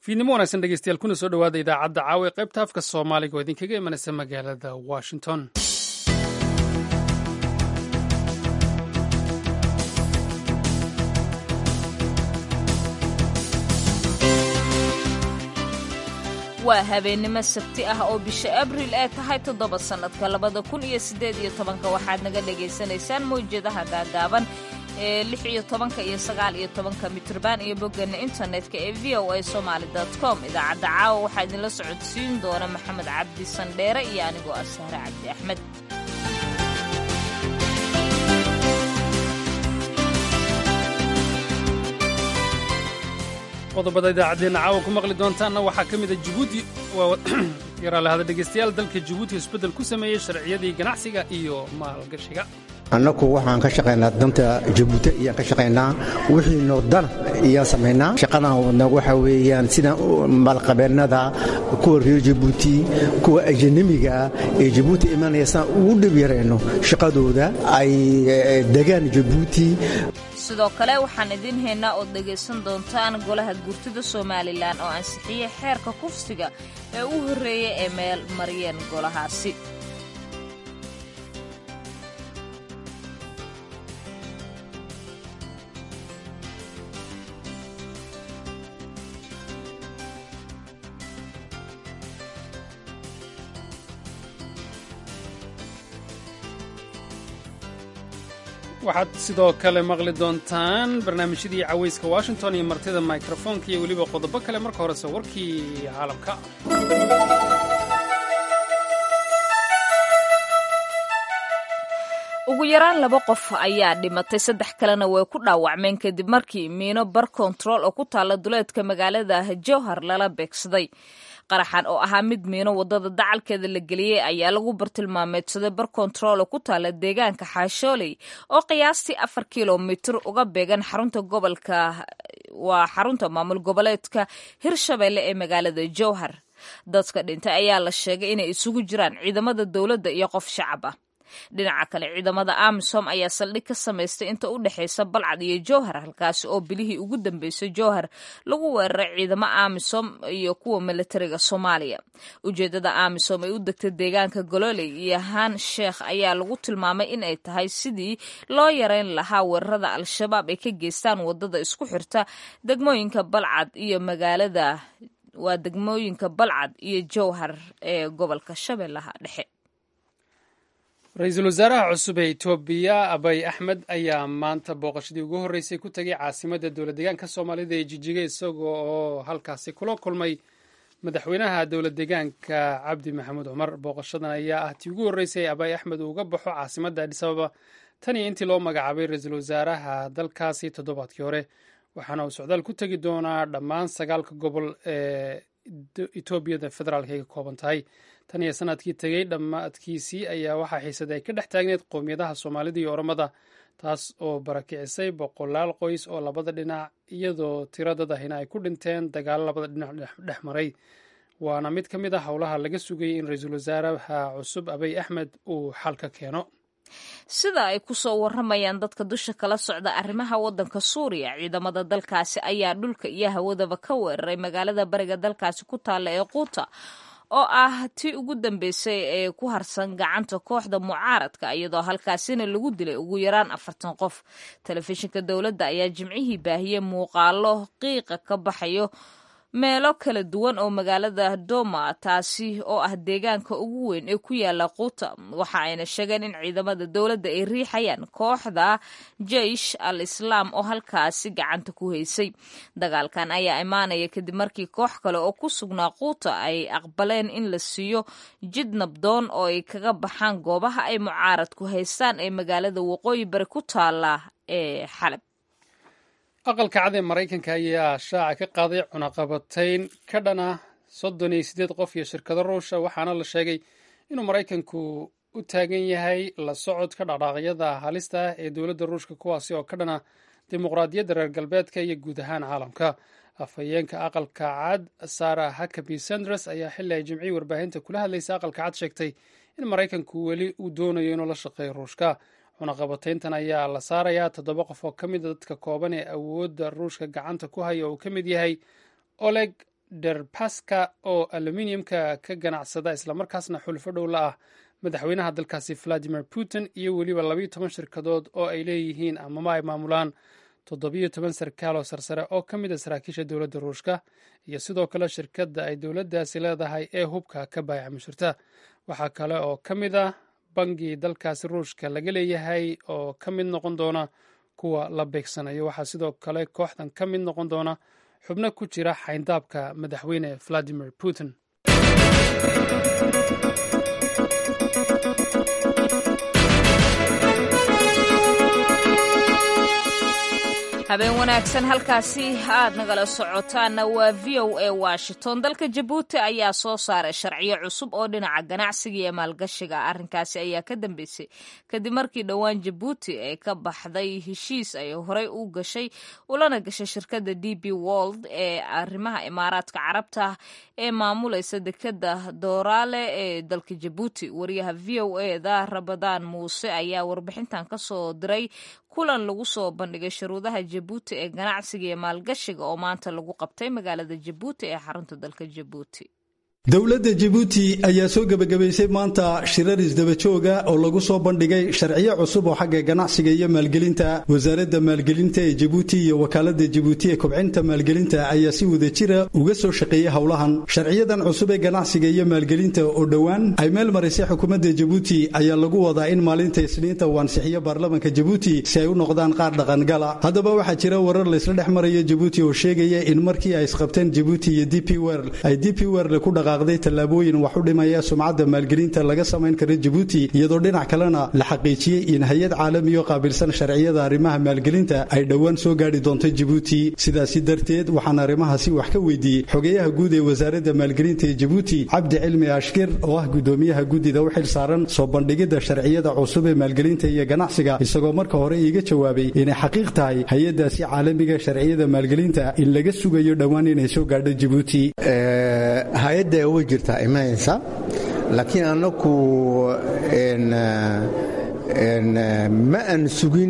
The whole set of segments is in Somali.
fiidnimo wanaagsan dhegeystayaal kuna soo dhowaada idaacadda caawa ee qaybta afka soomaaliga oo idinkaga imanaysa magaalada washington waa habeennimo sabti ah oo bisha abriil ee tahay toddoba sannadka labada kun iyo siddeed iyo tobanka waxaad naga dhagaysanaysaan mawjadaha gaagaaban ee lix iyo tobanka iyo sagaal iyo tobanka mitrban iyo boggeena internetka ee v o a somaali com idaacadda caawa waxaa idinla socodsiin doona maxamed cabdi sandheere iyo anigoo ah sahre cabdi axmed qodobada idaacaddeenna caawa ku maqli doontaanna waxaa ka mida jibuuti yaraalahada dhegeystayaal dalka jibuuti isbeddel ku sameeyey sharciyadii ganacsiga iyo maalgashiga annagu waxaan ka shaqaynaa danta jabuuti ayaan ka shaqaynaa wixiinoo dana ayaan samaynaa shaqadan wadna waxa weeyaan sida maalqabeennada kuwa reer jabuuti kuwa ajanamiga ee jabuuti imanaya saan ugu dhib yarayno shaqadooda ay degaan jabuuti sidoo kale waxaan idiin haynaa ood dhegaysan doontaan golaha gurtida somalilan oo ansixiyey xeerka kufsiga ee u horreeyey ee meel mariyeen golahaasi waxaad sidoo kale maqli doontaan barnaamijyadii cawayska washington iyo martida mikrofoonka iyo weliba qodobo kale marka horese warkii caalamka ugu yaraan laba qof ayaa dhimatay saddex kalena way ku dhaawacmeen kadib markii miino bar kontarool oo ku taalla duleedka magaalada jowhar lala beegsaday qaraxan oo ahaa mid miino waddada dacalkeeda la geliyey ayaa lagu bartilmaameedsaday bar kontarool oo ku taalla deegaanka xaashooley oo qiyaastii afar kilomitir uga beegan xarunta gobolka waa xarunta maamul goboleedka hirshabeelle ee magaalada jowhar dadka dhintay ayaa la sheegay inay isugu jiraan ciidamada dowladda iyo qof shacab ah dhinaca kale ciidamada amisom ayaa saldhig ka samaystay inta u dhexaysa balcad iyo jowhar halkaasi oo bilihii ugu dambeysay jowhar lagu weeraray ciidamo amisom iyo kuwa militariga soomaaliya ujeeddada amisom ay u degtay deegaanka gololey iyo haan sheekh ayaa lagu tilmaamay in ay tahay sidii loo yareyn lahaa weerarada al-shabaab ay ka geystaan waddada isku xirta degmooyinka balcad iyo magaalada waa degmooyinka balcad iyo jowhar ee gobolka shabeellaha dhexe ra-iisul wasaaraha cusub ee etoobiya abay axmed ayaa maanta booqashadii ugu horreysay ku tegay caasimadda dowlad deegaanka soomaalida ee jijiga isagoo oo halkaasi kula kulmay madaxweynaha dowlad deegaanka cabdi maxamuud cumar booqashadan ayaa ah tii ugu horreysay abay axmed uu uga baxo caasimadda adhis ababa tan iyo intii loo magacaabay ra-iisul wasaaraha dalkaasi toddobaadkii hore waxaana uu socdaal ku tegi doonaa dhammaan sagaalka gobol ee etoobiyada federaalka ay ka kooban tahay tan iyo sanadkii tegey dhammaadkiisii ayaa waxaa xiisad ay ka dhex taagneed qowmiyadaha soomaalida iyo oromada taas oo barakicisay boqolaal qoys oo labada dhinac iyadoo tiradad ahina ay ku dhinteen dagaalo labada dhinac dhex maray waana mid ka mid a howlaha laga sugayay in ra-iisul wasaaraha cusub abiy axmed uu xal ka keeno sida ay ku soo warramayaan dadka dusha kala socda arrimaha waddanka suuriya ciidamada dalkaasi ayaa dhulka iyo hawadaba ka weeraray magaalada bariga dalkaasi ku taalla ee quuta oo ah tii ugu dambeysay ee ku harsan gacanta kooxda mucaaradka iyadoo halkaasina lagu dilay ugu yaraan afartan qof telefishinka dowladda ayaa jimcihii baahiyey muuqaalo qiiqa ka baxayo meelo kala duwan oo magaalada doma taasi oo ah deegaanka ugu weyn ee ku yaala quuta waxa ayna sheegeen in ciidamada dowladda ay riixayaan kooxda jeish al islaam oo halkaasi gacanta ku haysay dagaalkan ayaa imaanaya kadib markii koox kale oo ku sugnaa quuta ay aqbaleen in la siiyo jid nabdoon oo ay kaga baxaan goobaha ay mucaaradku haystaan ee magaalada waqooyi bari ku taala ee xalab aqalka cad ee maraykanka ayaa shaaca ka qaaday cunaqabatayn ka dhana soddon iyo siddeed qof iyo shirkado ruusha waxaana la sheegay inuu maraykanku u taagan yahay la socodka dhaqdhaaqyada halista ah ee dowladda ruushka kuwaasi oo ka dhana dimuqraadiyadda reer galbeedka iyo guud ahaan caalamka afhayeenka aqalka cad sara hakabi sanders ayaa xilli ay jimcii warbaahinta kula hadlaysa aqalka cad sheegtay in maraykanku weli uu doonayo inuu la shaqeeyo ruushka cunaqabatayntan ayaa la saarayaa toddoba qof oo ka mida dadka kooban ee awoodda ruushka gacanta ku haya oo uu ka mid yahay oleg derbaska oo aluminiumka ka ganacsada islamarkaasna xulfo dhow la ah madaxweynaha dalkaasi valadimir putin iyo weliba labayo toban shirkadood oo ay leeyihiin amama ay maamulaan toddobiyo toban sarkaal oo sarsare oo ka mid a saraakiisha dowladda ruushka iyo sidoo kale shirkadda ay dowladdaasi leedahay ee hubka ka baayaca mushirta waxaa kale oo ka mid ah bangi dalkaasi ruushka laga leeyahay oo ka mid noqon doona kuwa la beegsanayo waxaa sidoo kale kooxdan ka mid noqon doona xubno ku jira xayndaabka madaxweyne valadimir putin habeen wanaagsan halkaasi aad nagala socotaanna waa v o a washington dalka jabuuti ayaa soo saaray sharciyo cusub oo dhinaca ganacsiga iyo maalgashiga arrinkaasi ayaa ka dambeysay kadib markii dhowaan jabuuti ay ka baxday heshiis ay horey u gashay ulana gashay shirkadda d b wold ee arrimaha imaaraadka carabta ee maamulaysa dekeda dooraale ee dalka jabuuti wariyaha v o e da rabadaan muuse ayaa warbixintan kasoo diray kulan lagu soo bandhigay shuruudaha jabuuti ee ganacsiga iyo maalgashiga oo maanta lagu qabtay magaalada jabuuti ee xarunta dalka jabuuti dowladda jabuuti ayaa soo gebagabaysay maanta shirar isdabajooga oo lagu soo bandhigay sharciyo cusub oo xagga ganacsiga iyo maalgelinta wasaaradda maalgelinta ee jabuuti iyo wakaaladda jabuuti ee kobcinta maalgelinta ayaa si wadajira uga soo shaqeeyey howlahan sharciyadan cusub ee ganacsiga iyo maalgelinta oo dhowaan ay meel marisay xukuumadda jabuuti ayaa lagu wadaa in maalinta isniinta uu ansixiyo baarlamanka jabuuti si ay u noqdaan qaar dhaqangala haddaba waxaa jira warar laysla dhex marayo jabuuti oo sheegaya in markii ay isqabteen jabuuti iyo d p wer ay d p werle ku dhaqa tallaabooyin wax u dhimaya sumcadda maalgelinta laga samayn kara jabuuti iyadoo dhinac kalena la xaqiijiyey in hay-ad caalamiyo qaabilsan sharciyada arrimaha maalgelinta ay dhowaan soo gaadhi doonto jabuuti sidaasi darteed waxaan arrimahaasi wax ka weydiiyey xogeyaha guud ee wasaaradda maalgelinta ee jabuuti cabdi cilmi ashkir oo ah gudoomiyaha guddida u xil saaran soo bandhigidda sharciyada cusub ee maalgelinta iyo ganacsiga isagoo marka hore iiga jawaabay inay xaqiiq tahay hay-adaasi caalamiga sharciyada maalgelinta in laga sugayo dhowaan inay soo gaadho jabuuti hay-adda way jirtaa imanaysa laakiin annaku ma aan sugin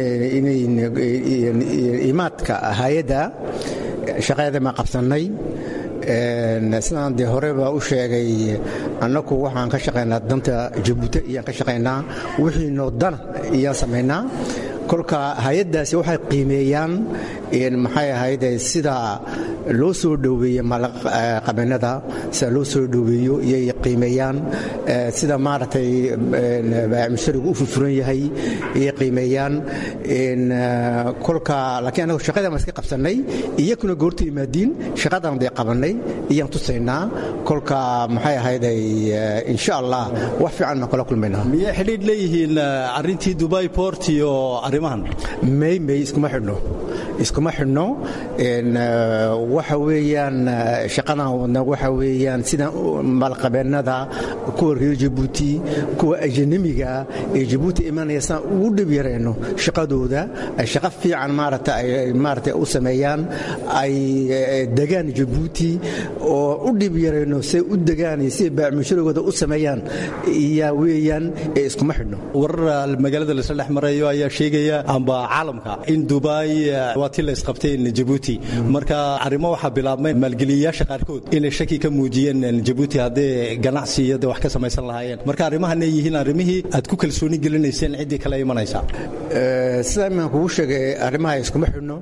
imaadka hay-adda shaqadeeda ma qabsannay sidaan dee horeba u sheegay annaku waxaan ka shaqaynaa danta jabuuti iyaan ka shaqaynaa wixii noodana iyaan samaynaa kolka hay-addaasi waxay qiimeeyaan maxay ahayd sida loo soo dhoweeyo maalqabeennada sida loo soo dhoweeyo iyay qiimeeyaan sida maaragtay mustarigu u furfuran yahay iyay qiimeeyaan kolka laakiin annagu shaqada ma iska qabsannay iyakuna goorta yimaadiin shaqadan day qabannay iyaan tusaynaa kolka maxay ahayd insha allah wax fiican baan kula kulmaynaa miyay xidhiidh leeyihiin arrintii dubai port iyo arrimahan may may iskuma xidhno iskuma xidhno waxa weeyaan shaqadan wadna waxa weeyaan sida maalqabeennada kuwa reer jabuuti kuwa ajanamiga ee jabuuti imanaya saan ugu dhib yarayno shaqadooda ay shaqo fiican maarata ay maarata u sameeyaan ay degaan jabuuti oo u dhib yarayno say u degaan iyo siday baacmushurigooda u sameeyaan iyaa weeyaan ee iskuma xidhno warar magaalada laisla dhex marayo ayaa sheegaya amba caalamka in dubai waa ti la isqabteen jabuuti marka arrimo waxaa bilaabmay maalgeliyayaasha qaarkood inay shaki ka muujiyeen jabuuti haddee ganacsi iyo de wax ka samaysan lahaayeen marka arrimahanay yihiin arrimihii aad ku kalsooni gelinayseen ciddii kale imanaysa sidaa imaan kugu sheegay arrimaha iskuma xidhno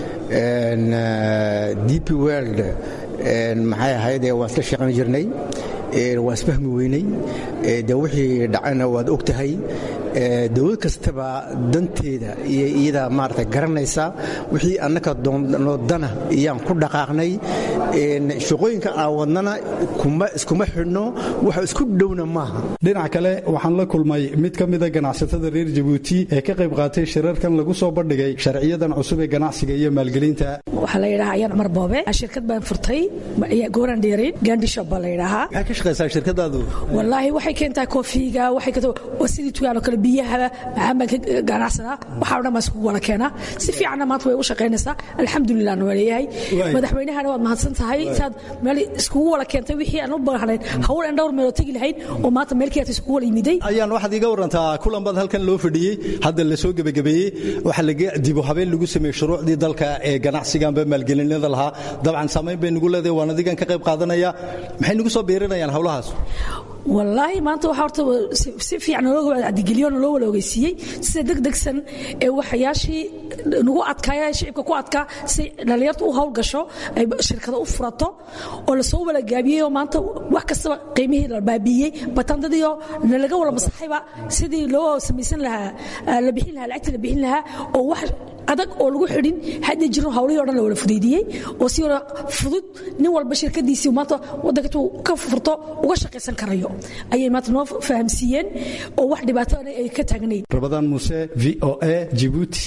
d p world maxay ahayd waan isla shaqayn jirnay waan isfahmi weynay de wixii dhacayna waad og tahay dowlad kastaba danteeda iyo iyada maarata garanaysa wixii annaka noodana iyaan ku dhaqaaqnay shaqooyinka aan wadnana iskuma xidhno waxa isku dhowna maaha dhinac kale waxaan la kulmay mid ka mida ganacsatada reer jabuuti ee ka qayb qaatay shirarkan lagu soo bandhigay sharciyadan cusub ee ganacsiga iyo maalgelinta waxaa la yidhahaa ayaan cumar boobe shirkad baan furtay gooran dheerin gandhishop baa la yidhahaa maxay ka shaqaysaa shirkadaadu wallaahi waxay keentaa koofiga waxay sidii tugaanoo kale biyahaba maxaan baan ka ganacsanaa waxaa dhan baan iskugu wada keenaa si fiicanna maanta way u shaqaynaysaa alxamdulilah na waa leeyahay madaxweynahana waad mahadsan tahay saad meel iskugu wada keentay wixii aan u baahnayn hawl aan dhowr meeloo tegi lahayn oo maanta meel kiyata iskugu wada yimiday ayaan waxaad iga warantaa kulan baad halkan loo fadhiyey hadda la soo gebagabeeyey waxaa laga dibu habeen lagu sameeyey shuruucdii dalka ee ganacsiganba maalgelinada lahaa dabcan saamayn bay nugu leedahay waan adigan ka qayb qaadanaya maxay nagu soo biirinayaan howlahaas wallaahi maanta waxaa horta si fiican naloo adigeliyo naloo wada ogeysiiyey sida degdegsan ee waxyaashii nagu adkaaya shicibka ku adkaa si dhallinyarta u hawl gasho ay shirkada u furato oo lasoo wada gaabiyey oo maanta wax kastaba qiimihii la baabiiyey batandadiyo nalaga wada masaxayba sidii loo samaysan lahaa la bixin lahaa lacagtii la bixin lahaa oo wax adag oo lagu xidhin hadda jiro hawlihii o dhan la wada fudaydiyey oo si wada fudud nin walba shirkadiisii maanta waddanka intuu ka furto uga shaqaysan karayo ayay maanta noo fahamsiiyeen oo wax dhibaato ay ka taagnayd rabadaan muuse v o a jibuuti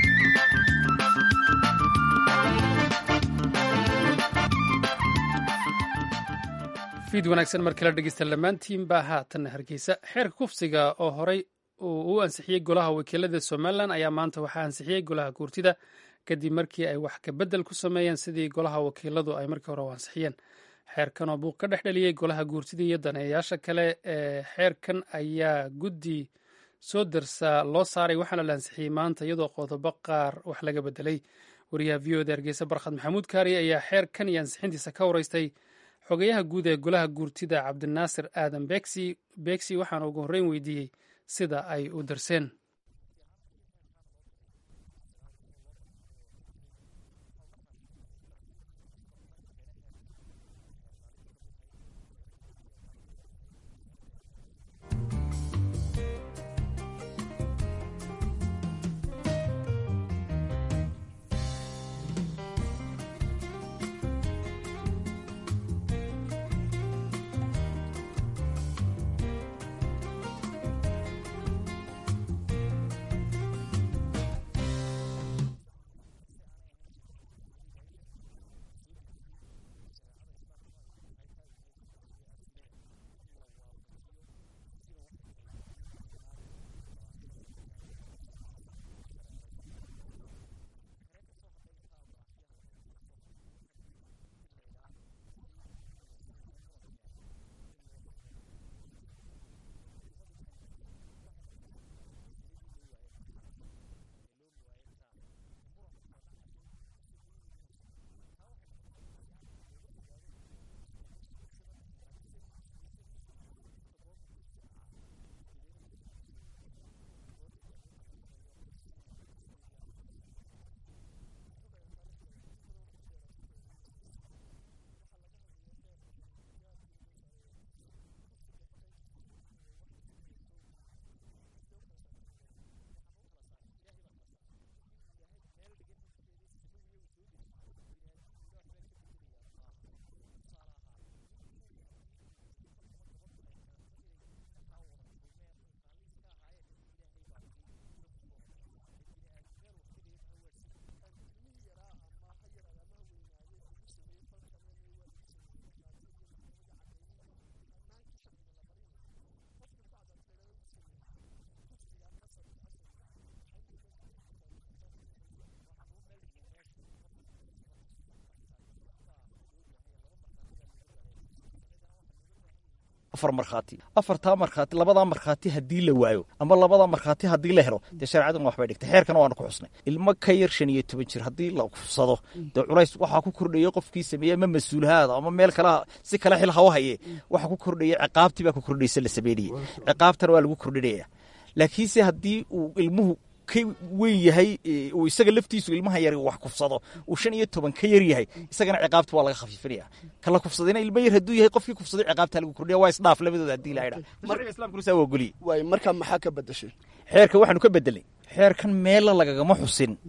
fiid wanaagsan mar kale dhegeysta dhammaantiin baa haatanna hargeysa xeerka kufsiga oo horey uu u ansixiyey golaha wakiilada somalilan ayaa maanta waxaa ansixiyey golaha guurtida kadib markii ay wax kabedel ku sameeyeen sidii golaha wakiiladu ay markii hore u ansixiyeen xeerkan oo buuq ka dhex dhaliyey golaha guurtida iyo daneeyayaasha kale ee xeerkan ayaa guddi soo darsaa loo saaray waxaana la ansixiyey maanta iyadoo qodobo qaar wax laga bedelay wariyaha v o da hargeysa barkhad maxamuud kaari ayaa xeerkan iyo ansixintiisa ka wareystay xogayaha guud ee golaha guurtida cabdinaasir aadan beegsi waxaana ugu horreyn weydiiyey sida ay u darseen afar markhaati afartaa markhaati labadaa markhaati haddii la waayo ama labadaa markhaati haddii la helo dee shareecaduna waxbay dhigtay xeerkana waanu ku xusnay ilmo ka yar shan iyo toban jir haddii la kufsado dee culays waxaa ku kordhaya qofkii sameeyey ama mas-uulhaada ama meel kale si kale xil hawa haye waxaa ku kordhaya ciqaabtii baa ku kordhaysa la sameynayey ciqaabtana waa lagu kordhinaya laakiinse haddii uu ilmuhu ka weyn yahay uu isaga laftiisu ilmaha yar wax kufsado uu shan iyo toban ka yar yahay isagana ciqaabta waa laga khafiifinaya kala kufsadayna ilmo yar hadduu yahay qofkii kufsaday ciqaabta lagu kordhiya waa isdhaaf labadooda haddii la idhaa sharciga islamkuna saa waa ogoliye waay marka maxaa ka bedashay xeerka waxaanu ka bedelay xeerkan meella lagagama xusin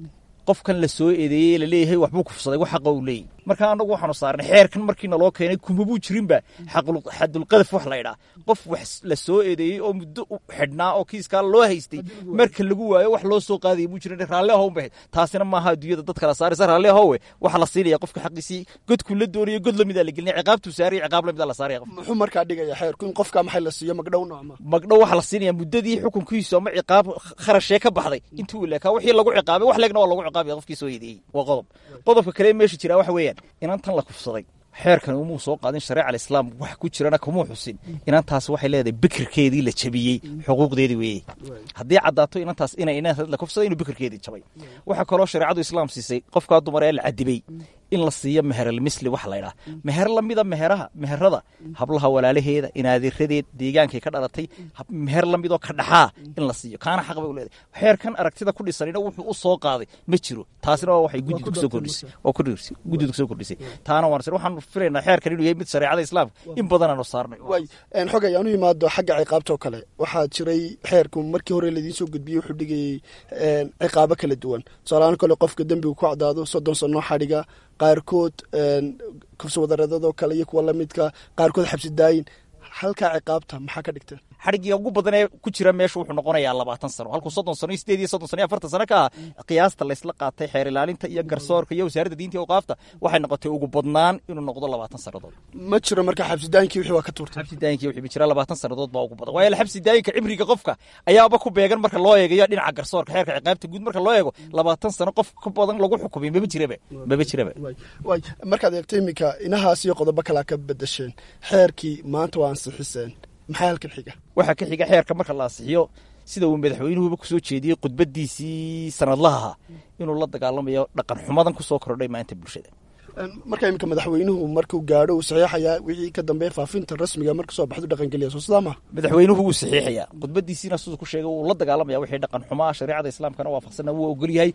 qofkan la soo eedeeyey laleeyahay waxbuu kufsaday wax xaqa uu leeyahy marka anagu waxaanu saarnay xeerkan markiina loo keenay kumabuu jirinba xadulqadaf wax laydhaa qof wax la soo eedeeyey oo muddo u xidhnaa oo kiiskaa loo haystay marka lagu waayo wax loo soo qaadaya muu jirin raalli ahown ba ahayd taasina maaha adduunyada dadka la saaraysa raalli ahowe waxa la siinaya qofka xaqiisii godkuu la doonayo god lamida la gelinaya ciqaabtuu saaraya ciqaab lamida la saaraya qof muxuu markaa dhigaya xeerku in qofka maxay la siiyo magdhow noocma magdhow waxa la siinaya muddadii xukunkiisu ama ciqaab kharashee ka baxday intuu leekaa wixii lagu ciqaabay wax leegna waa lagu ciqaabaya qofkii soo eedeeyey waa qodob qodobka kale meesha jira waxa weeyaan inantan la kufsaday xeerkan umuu soo qaadin shareeca alislaam wax ku jirana kumuu xusin inantaas waxay leedahay bikirkeedii la jabiyey xuquuqdeedii weeye haddii caddaato inantaas inay inan la kufsaday inuu bikirkeedii jabay waxaa kaloo shareecadu islaam siisay qofkaa dumar ee la cadibay in la siiyo meheralmisli waxa laydhaha meher lamida meheraha meherada hablaha walaalaheeda inaadiradeed deegaankay ka dhalatay meher lamidoo ka dhaxaa in la siiyo kaana xaq bay u leedahay xeerkan aragtida ku dhisanina wuxuu u soo qaaday ma jiro taasina waa waxay guddidu kusoo kordhisay oo kordhisay guddidu kusoo kordhisay taana waan waxaanu filaynaa xeerkan inuu yahay mid shareecada islaamka in badan aanu saarnay waay xogay aanu imaado xagga ciqaabta oo kale waxaa jiray xeerku markii hore laidiin soo gudbiyey wuxuu dhigayey ciqaabo kala duwan tusaalahaan kale qofka dembigu ku cadaado soddon sano xadhiga qaarkood kufsawadareedadoo kale iyo kuwa lamidka qaarkood xabsi daayin halkaa ciqaabta maxaa ka dhigteen xadhigiga ugu badan ee ku jira meesha wuxuu noqonayaa labaatan sano halkuu soddon sano iyo sideed iyo soddon sano iyo afartan sano ka ah qiyaasta laysla qaatay xeer ilaalinta iyo garsoorka iyo wasaaradda diinta iyo awqaafta waxay noqotay ugu badnaan inuu noqdo labaatan sannadood ma jiro marka xabsidaayinkii wixii waa ka tuurtay xabsidaayinkii wixii jira labaatan sannadood baa ugu badan waayo xabsidaayinka cimriga qofka ayaaba ku beegan marka loo eegayo dhinaca garsoorka xeerka ciqaabta guud marka loo eego labaatan sano qof ka badan lagu xukumay maba jiraba maba jiraba waay markaad eegto iminka inahaas iyo qodobo kalaa ka bedesheen xeerkii maanta waa ansixiseen maxaa halkan xiga waxaa ka xiga xeerka marka la ansixiyo sida uu madaxweynuhuba kusoo jeediyey khudbadiisii sanadlaha inuu la dagaalamayo dhaqan xumadan kusoo kordhay maanta bulshada marka iminka madaxweynuhu markuu gaadho uu saxiixayaa wixii ka dambeeya faafinta rasmiga marka soo baxdu dhaqangeliya soo sidaa maha madaxweynuhu wuu saxiixayaa khudbadiisiina siduu ku sheegay wuu la dagaalamaya wixii dhaqan xumaa shareecada islaamkana waafaqsanna wuu ogolyahay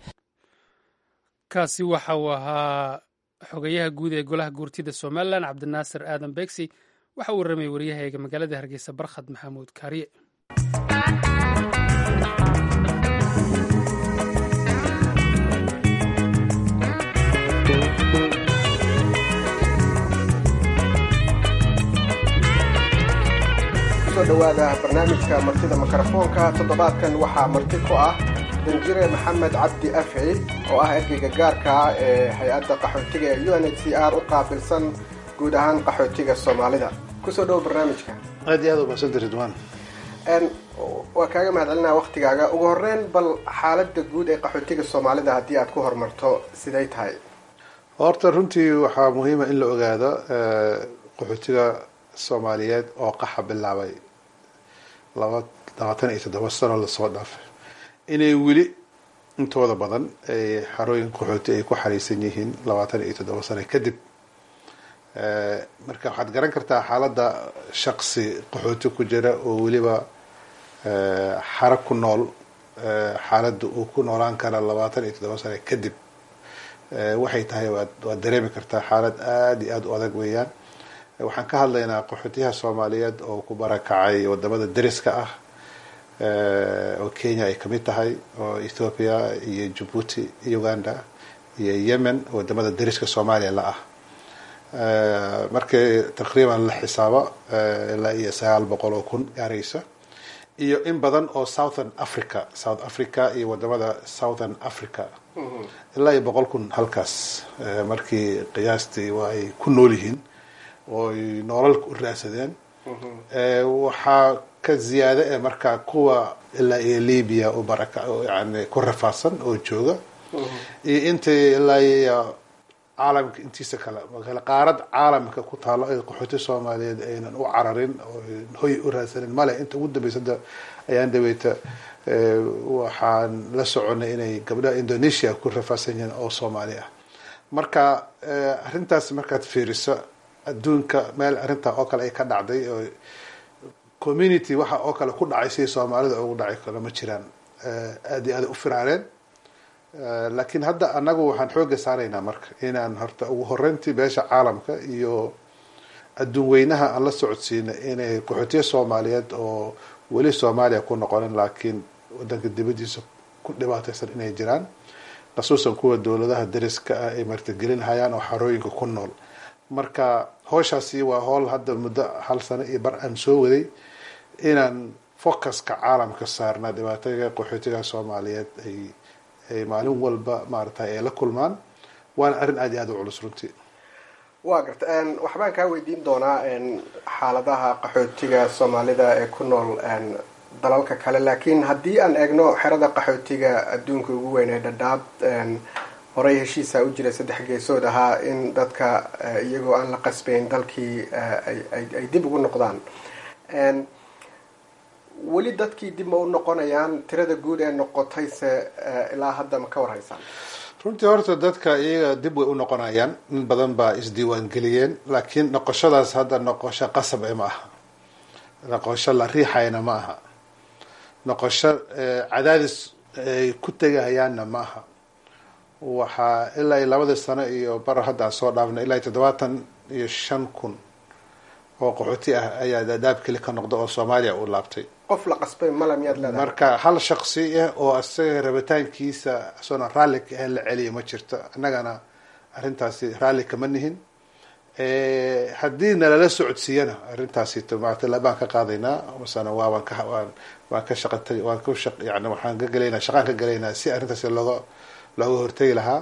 kaasi waxa uu ahaa xogayaha guud ee golaha guurtida somalilan cabdinaasir aadan begsi waxa uu warramay waryahaeega magaalada hargeysa barkhad maxamuud kaariye kusoo dhowaada barnaamijka martida mikrofoonka toddobaadkan waxaa marti ku ah danjire maxamed cabdi afci oo ah ergeyga gaarka ah ee hay-adda qaxootiga ee u n h c r u qaabilsan guud ahaan qaxootiga soomaalida kusoo dhowo barnaamijka aad iyo aad u mahadsanti ridwaan waa kaaga mahadcelinaa waktigaaga ugu horeyn bal xaaladda guud ee qaxootiga soomaalida haddii aad ku horumarto siday tahay horta runtii waxaa muhiima in la ogaado qaxootiga soomaaliyeed oo qaxa bilaabay laba labaatan iyo toddoba sano lasoo dhaafay inay weli intooda badan ay xarooyin qaxooti ay ku xariisan yihiin labaatan iyo toddoba sano kadib marka waxaad garan kartaa xaaladda shaqsi qaxooti ku jira oo weliba xaro ku nool xaaladda uu ku noolaan kara labaatan iyo toddoba sano kadib waxay tahay waad waad dareemi kartaa xaalad aada iyo aada u adag weeyaan waxaan ka hadlaynaa qaxootiyaha soomaaliyeed oo ku barakacay wadamada deriska ah oo kenya ay kamid tahay oo ethoopia iyo jabuuti uganda iyo yemen wadamada deriska soomaaliya la ah markii taqriiban la xisaabo ilaa iyo sagaal boqol oo kun gaaraysa iyo in badan oo southern africa south africa iyo wadamada southern africa ilaa iyo boqol kun halkaas markii qiyaastii waa ay ku nool yihiin oo ay nolol u raadsadeen waxaa ka ziyaada ee markaa kuwa ilaa iyo libya u baraka yani ku rafaadsan oo jooga iyo intii ilaa iyo caalamka intiisa kale kale qaarad caalamka ku taalo ee qaxooti soomaaliyeed aynan u cararin oo hoy u raadsanin male inta ugu dambeysada ayaan daweyta waxaan la soconay inay gabdhaha indonesia ku rafaadsan yihiin oo soomaali ah marka arrintaas markaad fiiriso adduunka meel arrintaa oo kale ay ka dhacday oo community waxa oo kale ku dhacay sidii soomaalida ugu dhacay kale ma jiraan aada iyo aada u firaareen laakiin hadda anagu waxaan xooga saaraynaa marka inaan horta ugu horeyntii beesha caalamka iyo adduun weynaha aan la socodsiina inay qaxootiya soomaaliyeed oo weli soomaaliya ku noqonin laakiin wadanka dibadiisa ku dhibaateysan inay jiraan khasuusan kuwa dowladaha dariska ah ay martigelinhayaan oo xarooyinka ku nool marka howshaasi waa howl hadda muddo hal sano iyo bar aan soo waday inaan focuska caalamka saarnaa dhibaatooyinka qaxootiga soomaaliyeed ay ay maalin walba maaragtay ay la kulmaan waana arrin aada iyo aada u culus runtii waa garta waxbaan kaa weydiin doonaa xaaladaha qaxootiga soomaalida ee ku nool dalalka kale laakiin haddii aan eegno xerada qaxootiga adduunka ugu weyn ee dhadhaab horey heshiisa u jiray saddex geesood ahaa in dadka iyagoo aan la qasbayn dalkii ay dib ugu noqdaan weli dadkii dib ma u noqonayaan tirada guud ee noqotayse ilaa hadda ma ka warhaysaan runtii horta dadka iyaga dib way u noqonayaan in badan baa isdiiwaangeliyeen laakiin noqoshadaas hadda noqosho qasab e ma aha noqosho la riixayna ma aha noqosho cadaadis ay ku tegahayaanna ma aha waxaa ilaa iyo labadii sano iyo bar hadda aan soo dhaafnay ilaa iyo toddobaatan iyo shan kun oo qaxooti ah ayaa daadaab keli ka noqda oo soomaaliya uu laabtay qof la qasbay mala miyaad leedahay marka hal shaksi ah oo isaga rabitaankiisa asoona raalli ka ahayn la celiya ma jirto annagana arrintaasi raalli kama nihin haddii nalala socodsiiyana arrintaasi maarata baan ka qaadaynaa masana waa waan ka waan waan ka shaqatay waan ka shaq yani waxaan ka gelaynaa shaqaan ka gelaynaa si arrintaasi looga looga hortegi lahaa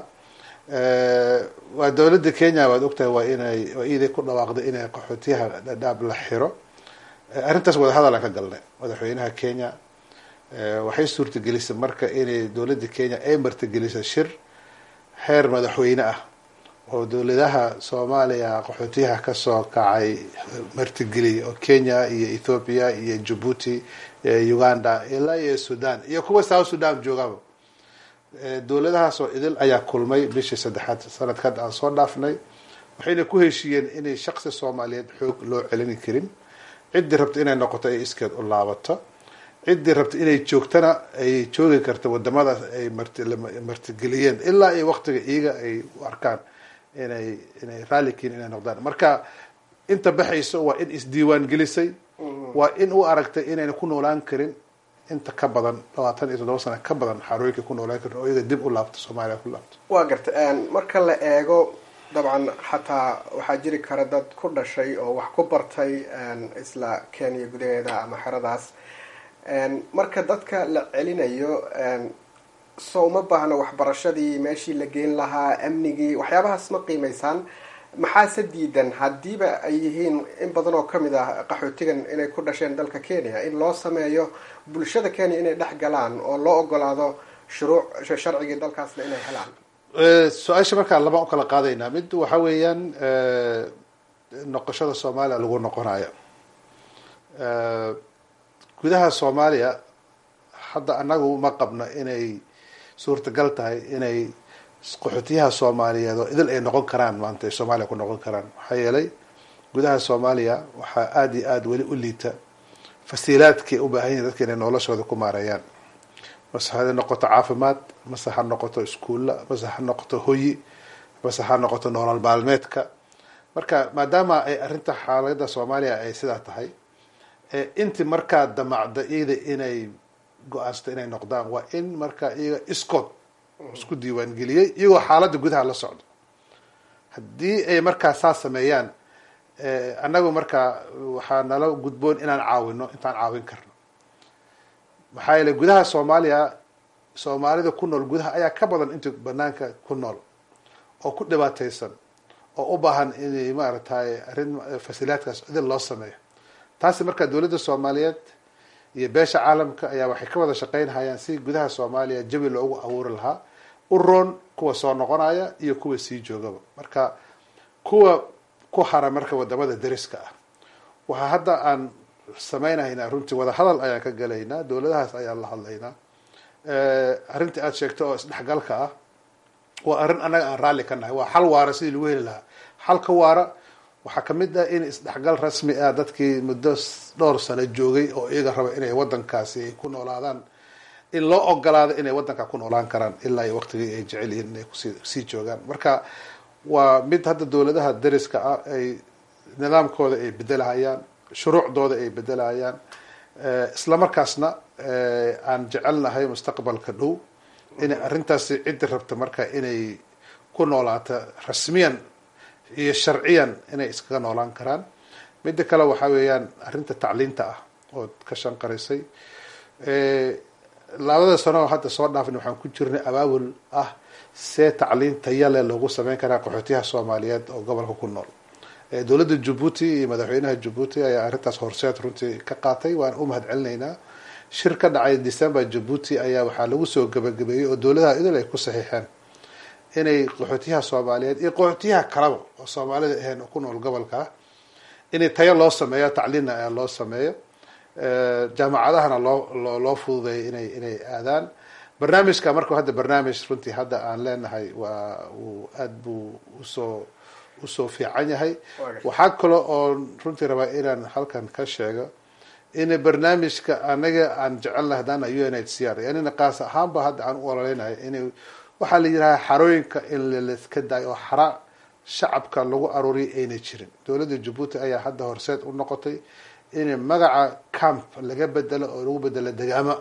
waa dowladda kenya waad ogtahay waa inay waa iiday ku dhawaaqday inay qaxootiyaha dhadhaab la xiro arrintaas wadahadal aan ka galnay madaxweynaha kenya waxay suurtagelisay marka inay dowladda kenya ay martigelisay shir heer madaxweyne ah oo dowladaha soomaaliya qaxootiyaha kasoo kacay martigeliya oo kenya iyo ethoopia iyo djibuuti uganda ilaa iyo sudan iyo kuwa south sudan joogaba dowladahaas oo idil ayaa kulmay bishii saddexaad sanadkan aan soo dhaafnay waxayna ku heshiiyeen inay shaksi soomaaliyeed xoog loo celini karin ciddii rabta inay noqoto ay iskeed u laabato ciddii rabta inay joogtana ay joogi karta wadamadaas ay martigeliyeen ilaa iyo waqtiga iyaga ay u arkaan inay inay raallikiin inay noqdaan marka inta baxayso waa in isdiiwaan gelisay waa in u aragtay inayna ku noolaan karin inta ka badan labaatan iyo toddoba sana ka badan xarooyinka ku noolaan karin oo iyaga dib u laabto soomaaliya ku laabto waa garta marka la eego dabcan xataa waxaa jiri kara dad ku dhashay oo wax ku bartay isla kenya gudaheeda ama xeradaas marka dadka la celinayo so uma baahno waxbarashadii meeshii la geyn lahaa amnigii waxyaabahaas ma qiimaysaan maxaase diidan haddiiba ay yihiin in badan oo kamid ah qaxootigan inay ku dhasheen dalka kenya in loo sameeyo bulshada kenya inay dhex galaan oo loo ogolaado shuruuc sharcigii dalkaasna inay helaan su-aasha markaa labaan u kala qaadaynaa mid waxa weeyaan noqoshada soomaaliya lagu noqonayo gudaha soomaaliya hadda anagu ma qabno inay suurtagal tahay inay qaxootiyaha soomaaliyeed oo idil ay noqon karaan maanta ay soomaaliya ku noqon karaan maxaa yeelay gudaha soomaaliya waxaa aada iyo aada weli u liita fasiilaadkii u baahan yihin dadka inay noloshooda ku maareeyaan mase ha noqoto caafimaad mase ha noqoto iskuulla mase ha noqoto hoyi mase ha noqoto nolol maalmeedka marka maadaama ay arrinta xaalada soomaaliya ay sidaa tahay inti markaa damacda iyada inay go-aansato inay noqdaan waa in markaa iyaga iskood isku diiwaangeliyey iyagoo xaaladda gudaha la socdo haddii ay markaa saa sameeyaan annagu markaa waxaa nala gudboon inaan caawino intaan caawin karno maxaa yeele gudaha soomaaliya soomaalida ku nool gudaha ayaa ka badan inta banaanka ku nool oo ku dhibaataysan oo u baahan inay maaragtay arrin fasilaadkaas idin loo sameeyo taasi markaa dowladda soomaaliyeed iyo beesha caalamka ayaa waxay ka wada shaqeynhayaan si gudaha soomaaliya jawi loogu abuuri lahaa u roon kuwa soo noqonaya iyo kuwa sii joogaba marka kuwa ku hara marka wadamada dariska ah waxaa hadda aan samaynahaynaa runtii wada hadal ayaan ka galaynaa dowladahaas ayaan la hadlaynaa arrintii aada sheegto oo isdhexgalka ah waa arrin annaga aan raalli ka nahay waa xal waara sidii lagu heli lahaa xalka waara waxaa kamid ah in isdhexgal rasmi ah dadkii muddo dhowr sano joogay oo iyaga raba inay wadankaasi ay ku noolaadaan in loo ogolaado inay wadanka ku noolaan karaan ilaa iyo waqtigii ay jecel yihiin inay kusi sii joogaan marka waa mid hadda dowladaha dariska ah ay nidaamkooda ay bedelahayaan shuruucdooda ay bedelahayaan isla markaasna aan jecelnahay mustaqbalka dhow inay arrintaasi ciddi rabta marka inay ku noolaato rasmiyan iyo sharciyan inay iskaga noolaan karaan midda kale waxaa weeyaan arrinta tacliinta ah ood ka shanqaraysay labada sano oo hadda soo dhaafin waxaan ku jirnay abaabul ah see tacliin tayale loogu sameyn karaa qaxootiyaha soomaaliyeed oo gobolka ku nool dowladda jabuuti iyo madaxweynaha jabuuti ayaa arrintaas horseed runtii ka qaatay waan u mahad celinaynaa shir ka dhacay december jabuuti ayaa waxaa lagu soo gabagabeeyey oo dowladaha idil ay ku saxiixeen inay qaxootiyaha soomaaliyeed iyo qaxootiyaha kalaba oo soomaalida ahayn oo ku nool gobolka inay tayo loo sameeyo tacliinna loo sameeyo jaamacadahana loo loo fududeeyo inay inay aadaan barnaamijka marka hadda barnaamij runtii hadda aan leenahay waa uu aada buu usoo usoo fiican yahay waxaa kale oo runtii rabaa inaan halkan ka sheego in barnaamijka anaga aan jecelnahay haddana u n h c r yanina qaas ahaanba hadda aan u ololeynahay in waxaa la yidhahaa xarooyinka in laiska daayo oo xara shacabka lagu aruuriyo ayna jirin dowladda jabuuti ayaa hadda horseed u noqotay in magaca camp laga bedelo oo lagu bedelo degaamo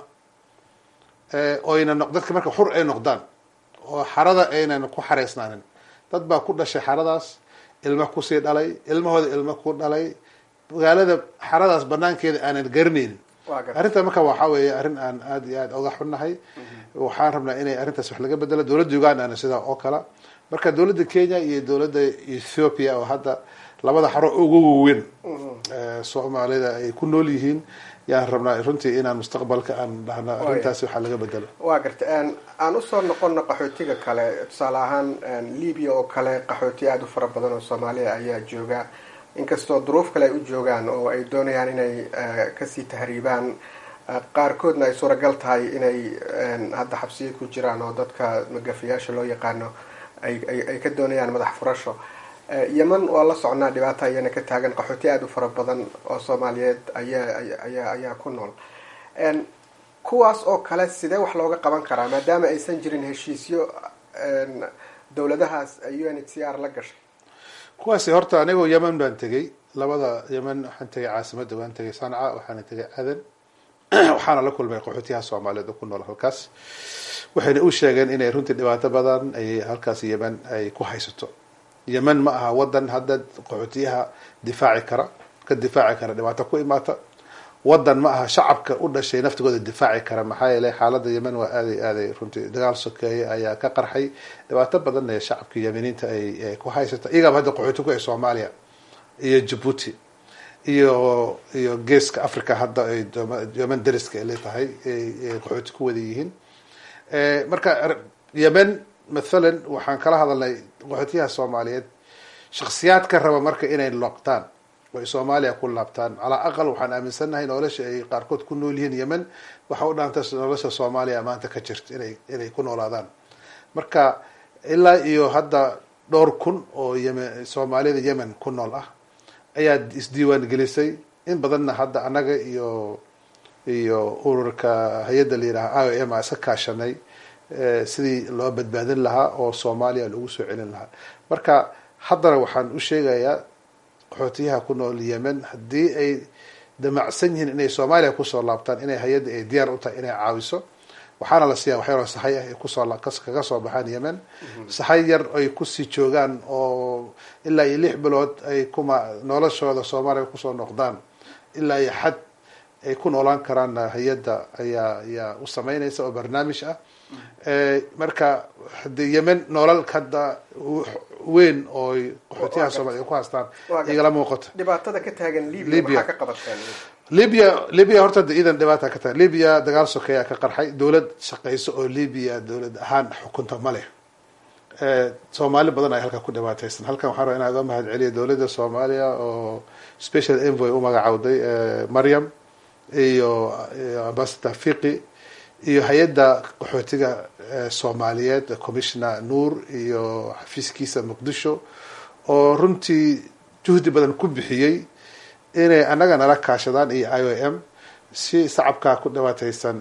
oyna dadka marka xur ay noqdaan oo xarada aynan ku xareysnaanin dad baa ku dhashay xaradaas ilma kusii dhalay ilmahooda ilmo ku dhalay magaalada xaradaas banaankeeda aanan garanaynin arrinta marka waxaa weeye arrin aan aada iyo aada oga xunnahay waxaan rabnaa inay arrintaas wax laga bedelo dowladda ugandana sidaa oo kala marka dowladda kenya iyo dowladda ethiopia oo hadda labada xaro ugu waaweyn soomaalida ay ku nool yihiin yaan rabnaa runtii inaan mustaqbalka aan dhahno arrintaasi waxaa laga bedelo waa garta aan usoo noqono qaxootiga kale tusaale ahaan libya oo kale qaxooti aada u fara badan oo soomaaliya ayaa jooga inkastoo duruuf kale ay u joogaan oo ay doonayaan inay kasii tahriibaan qaarkoodna ay suuragal tahay inay hadda xabsiyo ku jiraan oo dadka magafiyaasha loo yaqaano ay ka doonayaan madax furasho yeman waa la socnaa dhibaata ayana ka taagan qaxooti aada u fara badan oo soomaaliyeed ayaa ayaa ayaa ku nool kuwaas oo kale sidee wax looga qaban karaa maadaama aysan jirin heshiisyo dowladahaas u n h c r la gashay kuwaasi horta anigoo yemen baan tegey labada yemen waxaan tegay caasimadda waan tegay sanca waxaana tegay cadan waxaana la kulmay qaxootiyaha soomaaliyeed oo ku nool halkaas waxayna u sheegeen inay runtii dhibaato badan ay halkaas yemen ay ku haysato yemen ma aha wadan hadda qaxootiyaha difaaci kara ka difaaci kara dhibaato ku imaata wadan ma aha shacabka u dhashay naftigooda difaaci kara maxaa yeelay xaalada yemen waa aaday aaday runtii dagaal sokeeye ayaa ka qarxay dhibaato badan ee shacabka yemeniinta ay ku haysata iyagaaba hadda qaxooti ku ay soomaaliya iyo jabuuti iyo iyo geeska africa hadda ay yemen dariska ay leetahay ay qaxooti ku wada yihiin marka yemen mathalan waxaan kala hadalnay qaxootiyaha soomaaliyeed shaksiyaadka raba marka inay loqtaan oo ay soomaaliya ku laabtaan calaa aqal waxaan aaminsannahay nolosha ay qaarkood ku nool yihiin yemen waxa u dhaanta nolosha soomaaliya maanta ka jirta inay inay ku noolaadaan marka ilaa iyo hadda dhowr kun oo yemen soomaalida yemen ku nool ah ayaa isdiiwaan gelisay in badanna hadda annaga iyo iyo ururka hay-adda la yidhaha i o m a iska kaashanay sidii loo badbaadin lahaa oo soomaaliya lagu soo celin lahaa marka haddana waxaan u sheegayaa qaxootiyaha ku nool yemen haddii ay damacsan yihiin inay soomaaliya kusoo laabtaan inay hay-adda ay diyaar u tahay inay caawiso waxaana la siiyaa waxyaro saxay ah ay kusoo kaga soo baxaan yemen saxay yar ay kusii joogaan oo ilaa iyo lix bilood ay kuma noloshooda soomaaliya kusoo noqdaan ilaa iyo xad ay ku noolaan karaan hay-adda ayaa ayaa u sameynaysa oo barnaamij ah marka hadii yemen nolol hadda weyn oo qaxootiyaha soomaliya ku haystaan igala muuqato dhibaatada ka taagan libya maxaa ka qabateen libya libya horta de iidan dhibaata ka tahay libya dagaal sokeeyaa ka qarxay dowlad shaqeyso oo libya dowlad ahaan xukunta ma leh soomaali badan ay halkaa ku dhibaateysan halkan waxaan rabaa inaan uga mahad celiyo dowladda soomaaliya oo special envoy u magacawday maryam iyo ambassador fiqi iyo hay-adda qaxootiga soomaaliyeed commissioner nuur iyo xafiiskiisa muqdisho oo runtii juhdi badan ku bixiyey inay annaga nala kaashadaan iyo i o m si shacabkaa ku dhibaateysan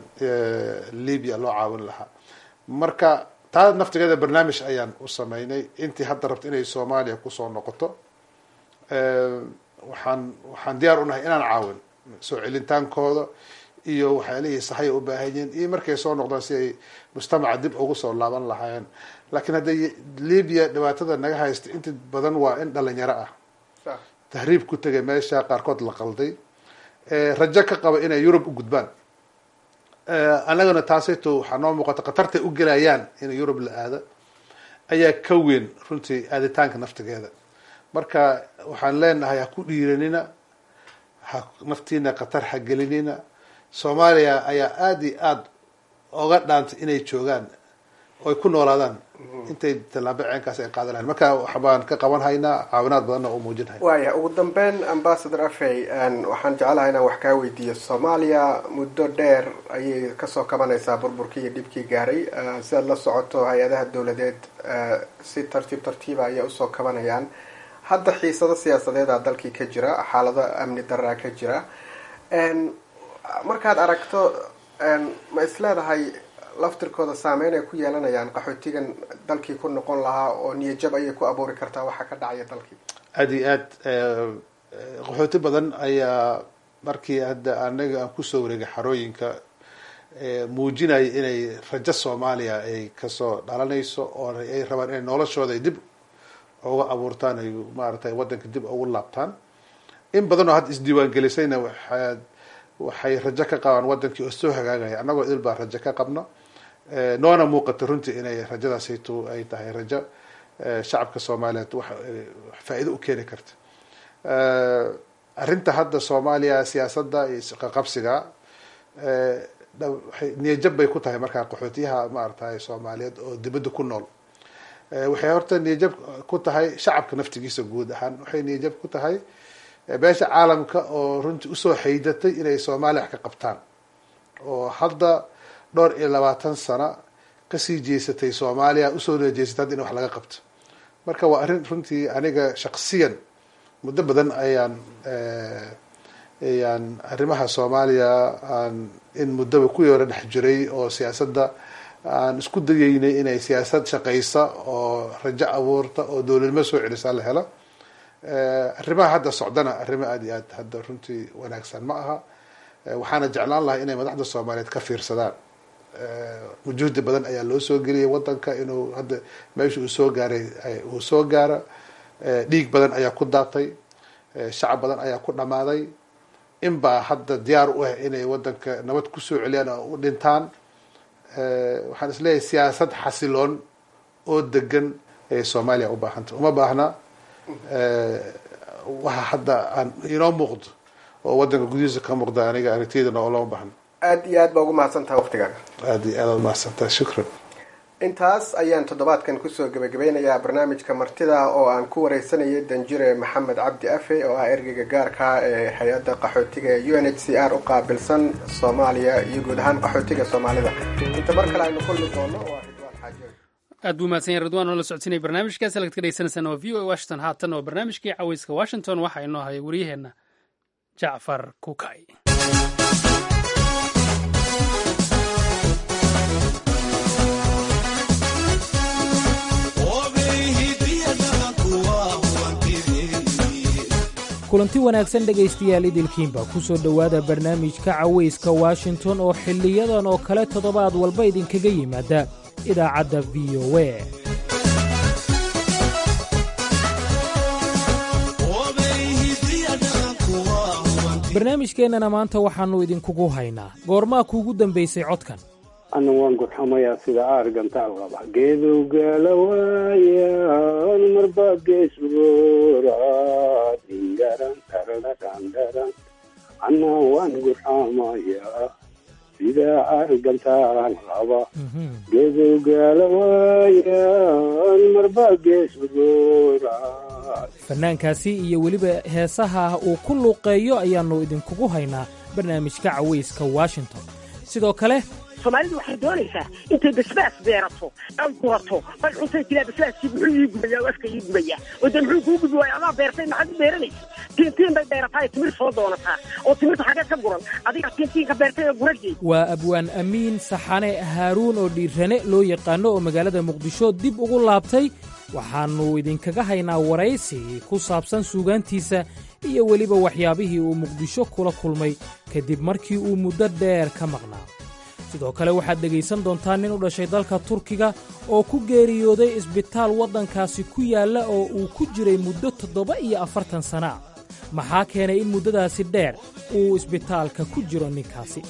libya loo caawin lahaa marka taa naftigeeda barnaamij ayaan u sameynay intii hadda rabto inay soomaaliya kusoo noqoto waxaan waxaan diyaar unahay inaan caawin soo celintaankooda iyo waxyaalihii saxay u baahan yihiin iyo markay soo noqdaan si ay mujtamaca dib ugu soo laaban lahaayeen laakiin hadday libya dhibaatada naga haysta inta badan waa in dhalinyaro ah tahriib ku tegay meesha qaarkood la qalday rajo ka qaba inay yurub u gudbaan annagana taasayto waxaa noo muuqata khatartay u gelayaan in yurub la aado ayaa ka weyn runtii aaditaanka naftigeeda marka waxaan leenahay ha ku dhiiranina ha naftiina khatar ha gelinina soomaaliya ayaa aada iyo aada oga dhaantay inay joogaan oo ay ku noolaadaan intay tallaabo ceenkaas ay qaadan lahayn marka waxbaan ka qaban haynaa caawinaad badanna u muujin hayna waaya ugu dambeyn ambassador afey waxaan jeclahay inaan wax kaa weydiiyo soomaaliya muddo dheer ayay kasoo kabanaysaa burburkii iyo dhibkii gaaray si aad la socoto hay-adaha dowladeed si tartiib tartiiba ayay usoo kabanayaan hadda xiisado siyaasadeeda dalkii ka jira xaalado amni daraa ka jira markaad aragto ma is leedahay laftirkooda saameyn ay ku yeelanayaan qaxootigan dalkii ku noqon lahaa oo niyajab ayay ku abuuri kartaa waxa ka dhacaya dalkii aada iyo aad qaxooti badan ayaa markii hadda anaga aan kusoo wareegay xarooyinka muujinaya inay rajo soomaaliya ay kasoo dhalanayso oo ay rabaan inay noloshooda ay dib uga abuurtaan ay maaragtay waddanka dib ugu laabtaan in badan oo hadda isdiiwaangelisayna waxaad waxay rajo ka qabaan wadankii oo soo hagaagaya annagoo idil baa rajo ka qabno noona muuqata runtii inay rajadaasayto ay tahay rajo shacabka soomaaliyeed wax faa-iido u keeni karta arrinta hadda soomaaliya siyaasadda iyo qaqabsiga niyajab bay ku tahay markaa qaxootiyaha maaragtay soomaaliyeed oo dibadda ku nool waxay horta niyajab ku tahay shacabka naftigiisa guud ahaan waxay niyajab ku tahay beesha caalamka oo runtii usoo xaydatay inay soomaaliya wax ka qabtaan oo hadda dhowr iyo labaatan sano kasii jeesatay soomaaliya usoo jeesatay hadda in wax laga qabto marka waa arrin runtii aniga shaksiyan muddo badan ayaan ayaan arrimaha soomaaliya aan in muddaba ku yoora dhex jiray oo siyaasadda aan isku dayeynay inay siyaasad shaqaysa oo rajo abuurta oo dowladnimo soo celisa la helo arrimaha hadda socdana arrimo aada iyo aad hadda runtii wanaagsan ma aha waxaana jeclaan lahaa inay madaxda soomaaliyeed ka fiirsadaan wujuhdi badan ayaa loo soo geliyay wadanka inuu hadda meesha uu soo gaaray uu soo gaaro dhiig badan ayaa ku daatay shacab badan ayaa ku dhamaaday in baa hadda diyaar u ah inay wadanka nabad kusoo celiyaan oo u dhintaan waxaan isleeyahay siyaasad xasiloon oo degan ayay soomaaliya u baahantay uma baahna waxa hadda aan inoo muuqdo oo wadanka gudihiisa ka muuqda aniga aragtiyadana oo loma baahno aada iyo aad baa ugu mahadsantaha waqtigaaga aada iyo aad umahadsantaha shukran intaas ayaan toddobaadkan kusoo gebagabeynayaa barnaamijka martida oo aan ku wareysanayay danjire maxamed cabdi afe oo ah ergeyga gaarka ee hay-adda qaxootiga ee u n h c r u qaabilsan soomaaliya iyo guud ahaan qaxootiga soomaalida inta mar kale aynu kulmi doono waa ridwaan xaaji aad buu mahadsan yahay ridwaan oo la socodsiinaya barnaamijkaas halkaad ka dhegeysaneysaan waa v o a washington haatan oo barnaamijkii caweyska washington waxaa inoo haya wariyaheenna jacfar kukay kulanti wanaagsan dhegaystayaal idilkiinba ku soo dhowaada barnaamijka cawayska washington oo xiliyadan oo kale toddobaad walba idinkaga yimaada idaacadda v o a barnaamijkeennana maanta waxaannu idinkugu haynaa goormaa kuugu dambaysay codkan ana waan gurxamayaa sida aargantaal qaba geedowgaala waayaan marba geesgoora dingaran taradadhandharan ana waan gurxamayaa sida aargantaal qaba geedowgaala waayaan marba geesgoora fannaankaasi iyo weliba heesaha uu ku luuqeeyo ayaannu idinkugu haynaa barnaamijka cawayska washington sidoo kale soomaalidu waxay doonaysaa intay basbaas beerato ay gurato ay cuntay tiraa basbaaskii muxuu ii gubaya afka ii gubaya oo de muxuu kuu gubi waaya adaa beertay maxaad u beeranaysa tiintiin bay beerataa timir soo doonataa oo timirta xagee ka guran adiga tiintiinka beertay oo guragii waa abwaan amiin saxane haaruun oo dhiirane loo yaqaano oo magaalada muqdisho dib ugu laabtay waxaannu idinkaga haynaa waraysi ku saabsan suugaantiisa iyo weliba waxyaabihii uu muqdisho kula kulmay kadib markii uu muddo dheer ka maqnaa sidoo kale waxaad dhegaysan doontaa nin u dhashay dalka turkiga oo ku geeriyooday isbitaal waddankaasi ku yaalla oo uu ku jiray muddo toddoba iyo afartan sana ah maxaa keenay in muddadaasi dheer uu isbitaalka ku jiro ninkaasi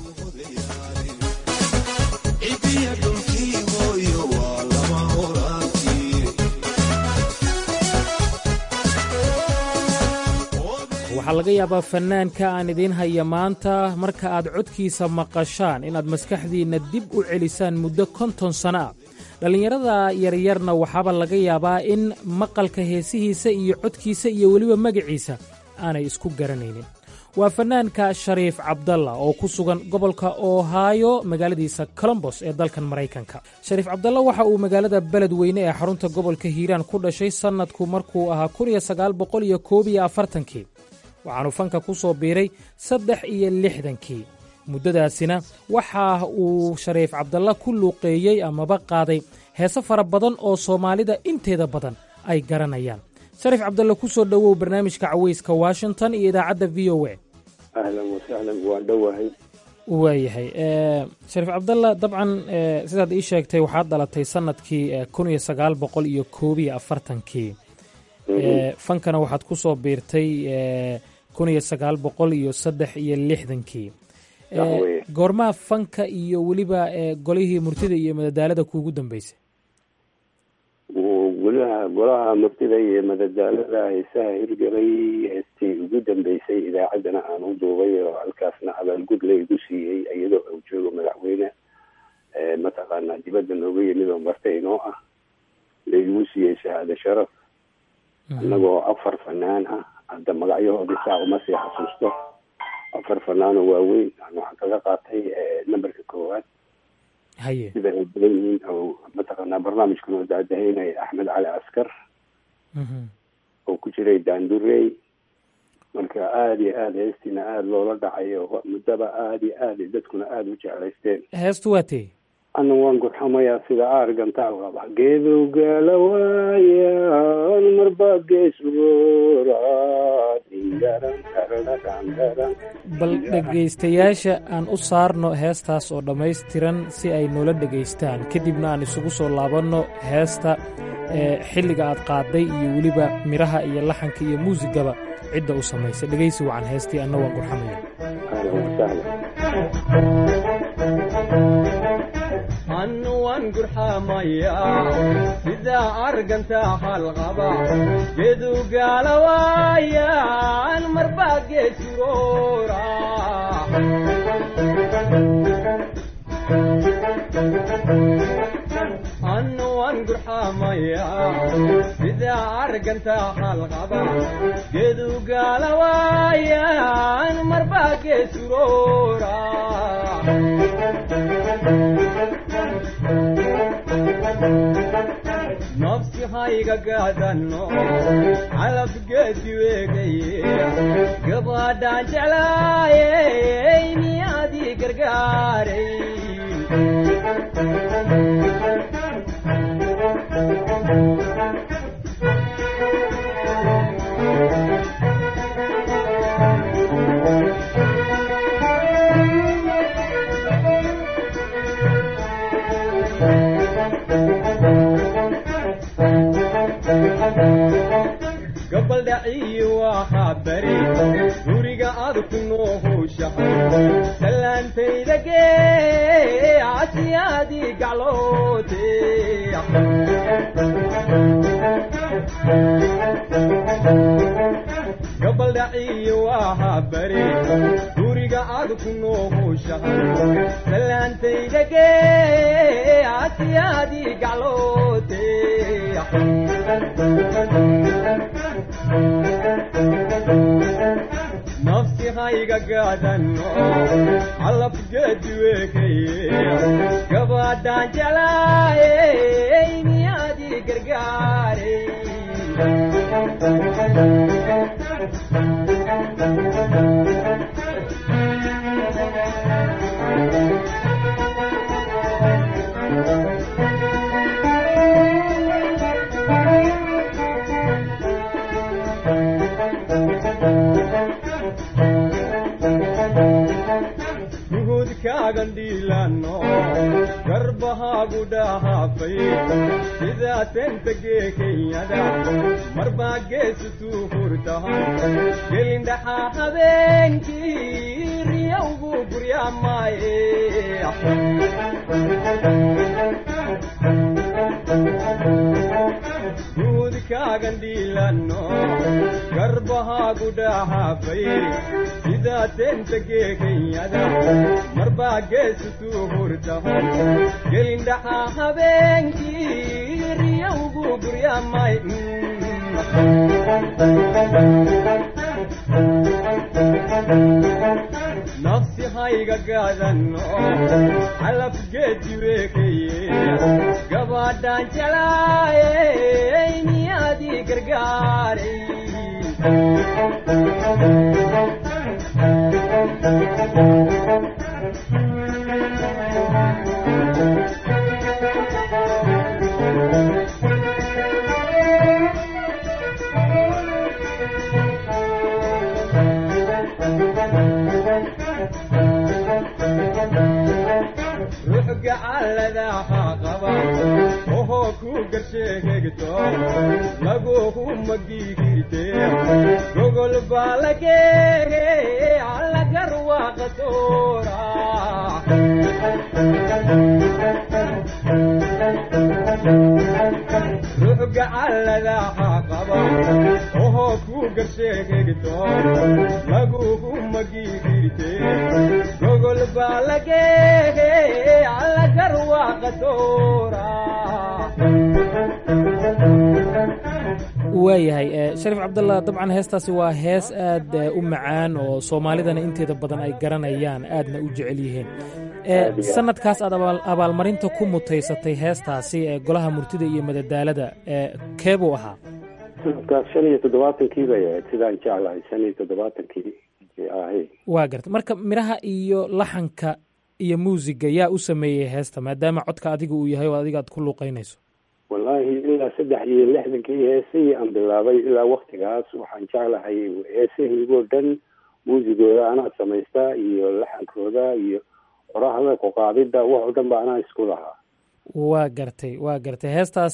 waxaa laga yaabaa fannaanka aan idiin haya maanta marka aad codkiisa maqashaan inaad maskaxdiinna dib u celisaan muddo konton sanno ah dhallinyarada yaryarna waxaaba laga yaabaa in maqalka heesihiisa iyo codkiisa iyo weliba magaciisa aanay isku garanaynin waa fannaanka shariif cabdalla oo ku sugan gobolka ohaayo magaaladiisa colombos ee dalkan maraykanka shariif cabdalla waxa uu magaalada beledweyne ee xarunta gobolka hiiraan ku dhashay sannadku markuu ahaa kii waxaanu fanka ku soo biiray saddex iyo lixdankii muddadaasina waxa uu shariif cabdalla ku luuqeeyey amaba qaaday heese fara badan oo soomaalida inteeda badan ay garanayaan shariif cabdalle ku soo dhowow barnaamijka cawayska washington iyo idaacadda v o a ahlan wasahlan waan dhowahay waayahay shariif cabdalla dabcan sidaad ii sheegtay waxaad dhalatay sannadkii kun iyo sagaal boqol iyo koob iyo afartankii fankana waxaad ku soo biirtay kun iyo sagaal boqol iyo saddex iyo lixdankii goormaha fanka iyo weliba golihii murtida iyo madadaalada kuugu dambeysay golaha golaha murtida iyo madadaalada heesaha hirgelay heestii ugu dambeysay idaacaddana aan u duubay oo halkaasna abaalgud la igu siiyey iyadoo uu joogo madaxweyne mataqaanaa dibadda nooga yimid oo marta inoo ah la igu siiyey shahaado sharaf annagoo afar fanaan ah hadda magacyahoodii saa uma sii xasuusto afar fanaanoo waaweyn waxaan kaga qaatay numberka koowaad haye sida ay badan yihiin oo mataqaanaa barnaamijkan oo daadahaynaya axmed cali askar oo ku jiray daandurey marka aada iyo aada heestiina aada loola dhacayo muddaba aada iyo aada dadkuna aada u jeclaysteen heestu waa tee ana waan gurxamayaa sida aargantaal qaba geedowgaala waayaan marba geesroora bal dhegaystayaasha aan u saarno heestaas oo dhammaystiran si ay noola dhegaystaan kadibna aan isugu soo laabanno heesta xilliga aad qaaday iyo weliba midhaha iyo laxanka iyo muusigaba cidda u samaysay dhegaysi wacan heestii anna waan gurxamaya annuwan gurxamaya sida arganta halqaba gedugaala waayaan marba geesuroora annuwan gurxamaya sida arganta halqaba gedugaala waayaan marba geesuroora nafsi hayga gaadano calabgeedi weegaye gabadhaan jeclaayey miyaadii gargaaray gabaldhaciyi waxaa bari guriga aad ku noohowshahay salaantayda gee asiyaadii gacloote gabaldhaciyi waxaa bari guriga aad ku noohowshahay salaantayda gee asiyaadii gacloote nafsi hayga gaadano calabgeedi weekaye gabadhaan jeclaayey miyaadii gargaaray nafsikaagan dhiilano garbahaagu dhahaafay sidaa tenta geekenyada marbaa geesutuu hurtahan gelindhaxaa habeenkii riyawgu guryaamaaye duudkaagan dhiilano garbahaagu dhahaafay sidaa tenta geekenyada marbaa geesutuu hurtahan gelindhaxaa habeenkii riyawgu guryaamay nafsi hayga gaadano calafgeedi weekeye gabaadhaan jalaayey miyaadii gargaaray ruux gacalladaha qaba ohoo ku garsheegegto laguhu magigirte gogol baa lageege allagar waaqa soora ruux gacalladaha qaba ohoo ku garsheegegto laguhu magigirte gogol baa lageege allagar waaqa soora waayahay shariif cabdalla dabcan heestaasi waa hees aad u macaan oo soomaalidana inteeda badan ay garanayaan aadna u jecel yihiin sanadkaas aad abaalmarinta ku mutaysatay heestaasi ee golaha murtida iyo madadaalada kee buu ahaa sanadkaas shan iyo toddobaatankii bay ahayd sidaan jeclahay shan iyo toddobaatankii ahay waa garta marka midhaha iyo laxanka iyo muusiga yaa u sameeyey heesta maadaama codka adiga uu yahay oo adiga aad ku luuqeynayso wallaahi ilaa saddex iyo lixdankii heesihii aan bilaabay ilaa waktigaas waxaan jeclahay heesahiigoo dhan muusigooda anaa samaystaa iyo laxankooda iyo qorahda kuqaadida wax oo dhan ba anaa isku lahaa waa gartay waa gartay heestaas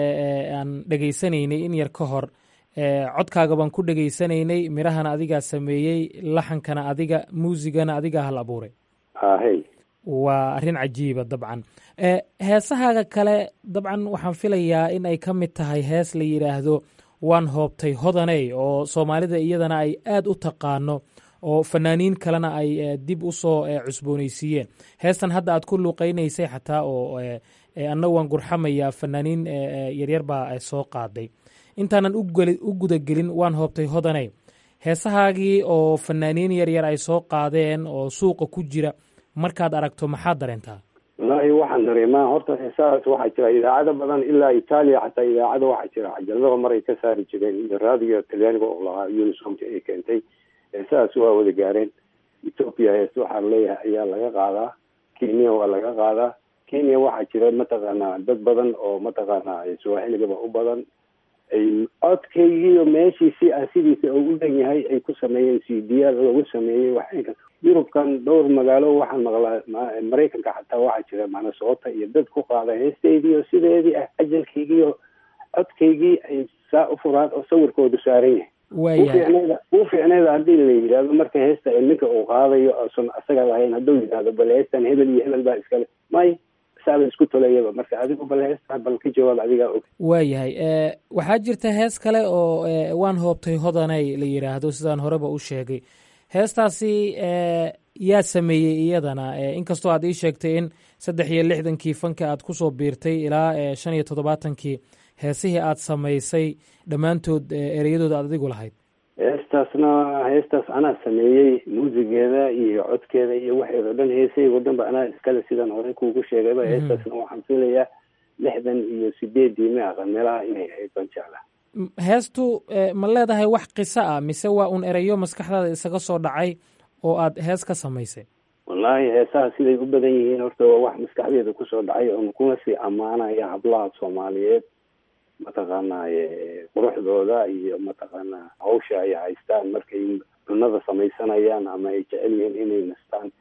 aan dhegaysanaynay in yar ka hor codkaaga baan ku dhegaysanaynay midhahana adigaa sameeyey laxankana adiga muusigana adigaa hal abuuray ahey waa arrin cajiiba dabcan heesahaaga kale dabcan waxaan filayaa in ay ka mid tahay hees la yidhaahdo waan hoobtay hodaney oo soomaalida iyadana ay aad u taqaano oo fanaaniin kalena ay dib u soo cusboonaysiiyeen heestan hadda aad ku luuqeynaysay xataa oo anna waan gurxamayaa fanaaniin yaryar baa soo qaaday intaanan u gudagelin waan hoobtay hodaney heesahaagii oo fanaaniin yaryar ay soo qaadeen oo suuqa ku jira markaad aragto maxaad dareentaa wallaahi waxaan dareemaa horta heesahaas waxaa jira idaacado badan ilaa itaaliya xataa idaacado waxaa jira cajalada mar ay ka saari jireen iyo raadiyo talyaaniga oo lahaa unisomta ay keentay heesahaas waa wada gaareen ethoopia hees waxaan leeyahay ayaa laga qaadaa kenya waa laga qaadaa kenya waxaa jira mataqaanaa dad badan oo mataqaanaa swaaxiligaba u badan ay codkaygiiyo meeshii si ah sidiisa uu u dhan yahay ay ku sameeyeen c d l lagu sameeyey waxay yurubkan dhowr magaalo waxaan maqlaa maraykanka xataa waxaa jira manasoota iyo dad ku qaada heesteydiiyo sideedii ah ajalkaygiiyo codkaygii ay saa u furaan oo sawirkoodu saaran yahay uu fiicneeda haddii la yidhahdo marka heesta ninka uu qaadayo osan asaga lahayn hadduu yidhahdo bal heestan hebel iyo hebel baa iskale may saaba isku tolayaba marka adigu bal heesta bal ka jawaab adigaa og waayahay waxaa jirta hees kale oo waan hoobtay hodanay la yidhaahdo sidaan horeba u sheegay heestaasi yaa sameeyey iyadana inkastoo aad ii sheegtay in saddex iyo lixdankii fanka aad ku soo biirtay ilaa shan iyo toddobaatankii heesihii aad samaysay dhammaantood ereyadooda aad adigu lahayd heestaasna heestaas anaa sameeyey muusigeeda iyo codkeeda iyo waxeeda o dhan heesahaygo dhan ba anaa iskale sidaan horey kuugu sheegayba heestaasna waxaan filayaa lixdan iyo sideedii ma aqan meelaha inay ahayd baan jeclaa heestu ma leedahay wax qiso ah mise waa un ereyo maskaxdaada isaga soo dhacay oo aad hees ka samaysay wallaahi heesaha siday u badan yihiin horta waa wax maskaxdeeda kusoo dhacay oon kuna sii ammaanaya hablaha soomaaliyeed mataqaanaaye quruxdooda iyo mataqaanaa hawsha ay haystaan markay cunada samaysanayaan ama ay jecel yihiin inay nastaan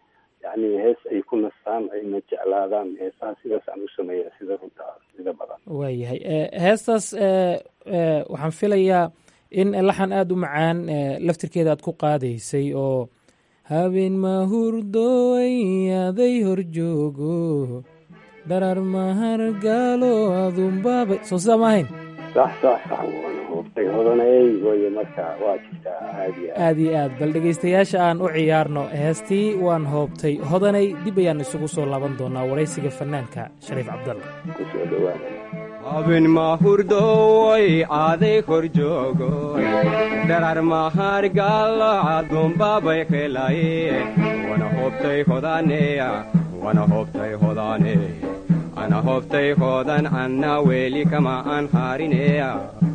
yani hees ay ku nastaan ayna jeclaadaan heesaha sidaas aan u sameeya sida runta sida badan waayahay heestaas waxaan filayaa in laxan aada u macaan laftirkeeda aad ku qaadaysay oo habeen mahurdooy aday horjoogo dharar mahargaalo adunbaaba soo sidaa ma ahayn sax sax sax waana hoobtay hodanay waye marka waa jirtaa aad iyo aad iyo aad bal dhegaystayaasha aan u ciyaarno heestii waan hoobtay hodanay dib ayaan isugu soo laaban doonaa waraysiga fanaanka shariif cabdalla kusoo dhawaada habeen mahurdooy aaday horjoogoy dharar mahargaalo adunbaabay helaye wana hoobtay hodaneya wana hoobtay hodane ana hoobtay hoodan anna weeli kama aan harineya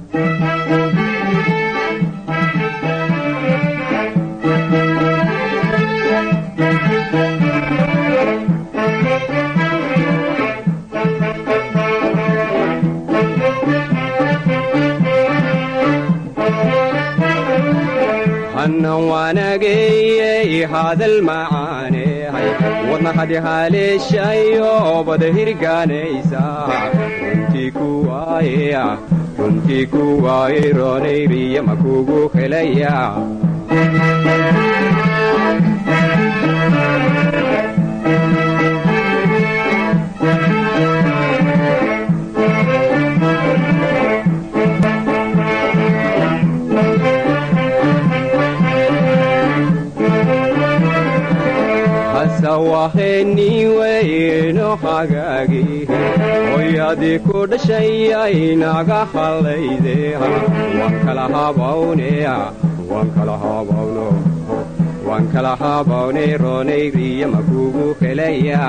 hannan waanageeyey hadal macaanehay wadna hadi haleeshayo bada hirgaanaysa runtii ku waaye runtii ku waaye roonayriya makugu helaya waheniweyno hagaagi hoyadii ku dhashayay naga hallayde waan kala habawneya waan kala habawno waan kala habawne roonayriya makugu helaya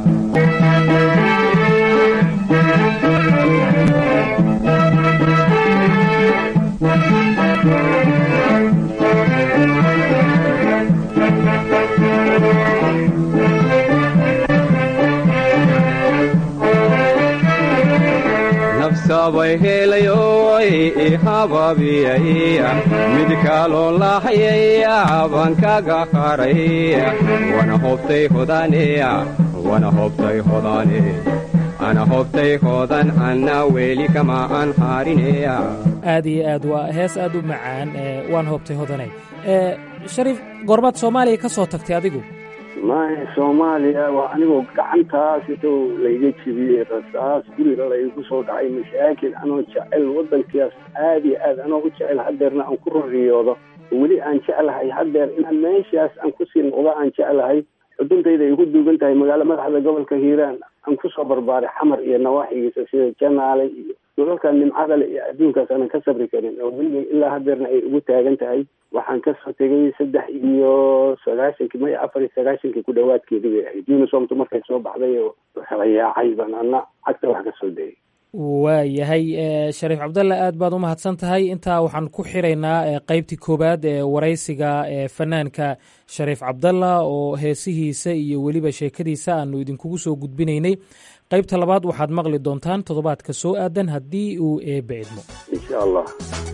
sabay helayoy ihababiyaya mid kaloo lahayaya baan kaga haray wana hobtay hodaneya wana hobtay hodane ana hobtay hodan anna weeli kama aan harineya aad iyo aad waa hees aad u macaan waan hoobtay hodanay shariif goormaad soomaaliya ka soo tagtay adigu maya soomaaliya waa anigoo gacantaas intou layga jebiyey rasaas guriga laygu soo dhacay mashaakil anoo jecel waddankaas aad iyo aad anoo u jecel hadeerna aan ku roriyoodo weli aan jeclahay hadeer inaan meeshaas aan kusii noqdo aan jeclahay xuduntayda ay ku duugan tahay magaalo madaxda gobolka hiiraan aan kusoo barbaaray xamar iyo nawaaxigiisa sida janaale iyo dhulalka nimcadale iyo adduunkaas aanan ka sabri karin oo weliga ilaa hadeerna ay ugu taagan tahay waxaan kasoo tegay saddex iyo sagaashankii maya afar iyo sagaashankii ku dhawaadkeedii bay ahayd unisomtu markay soo baxday oo kala yaacay baan ana cagta wax kasoo dayay waayahay shariif cabdalle aad baad u mahadsan tahay intaa waxaan ku xiraynaa qeybtii koowaad ee waraysiga ee fanaanka shariif cabdalla oo heesihiisa iyo weliba sheekadiisa aanu idinkugu soo gudbinaynay qaybta labaad waxaad maqli doontaan toddobaadka soo aadan haddii uu eebba idmo insha allah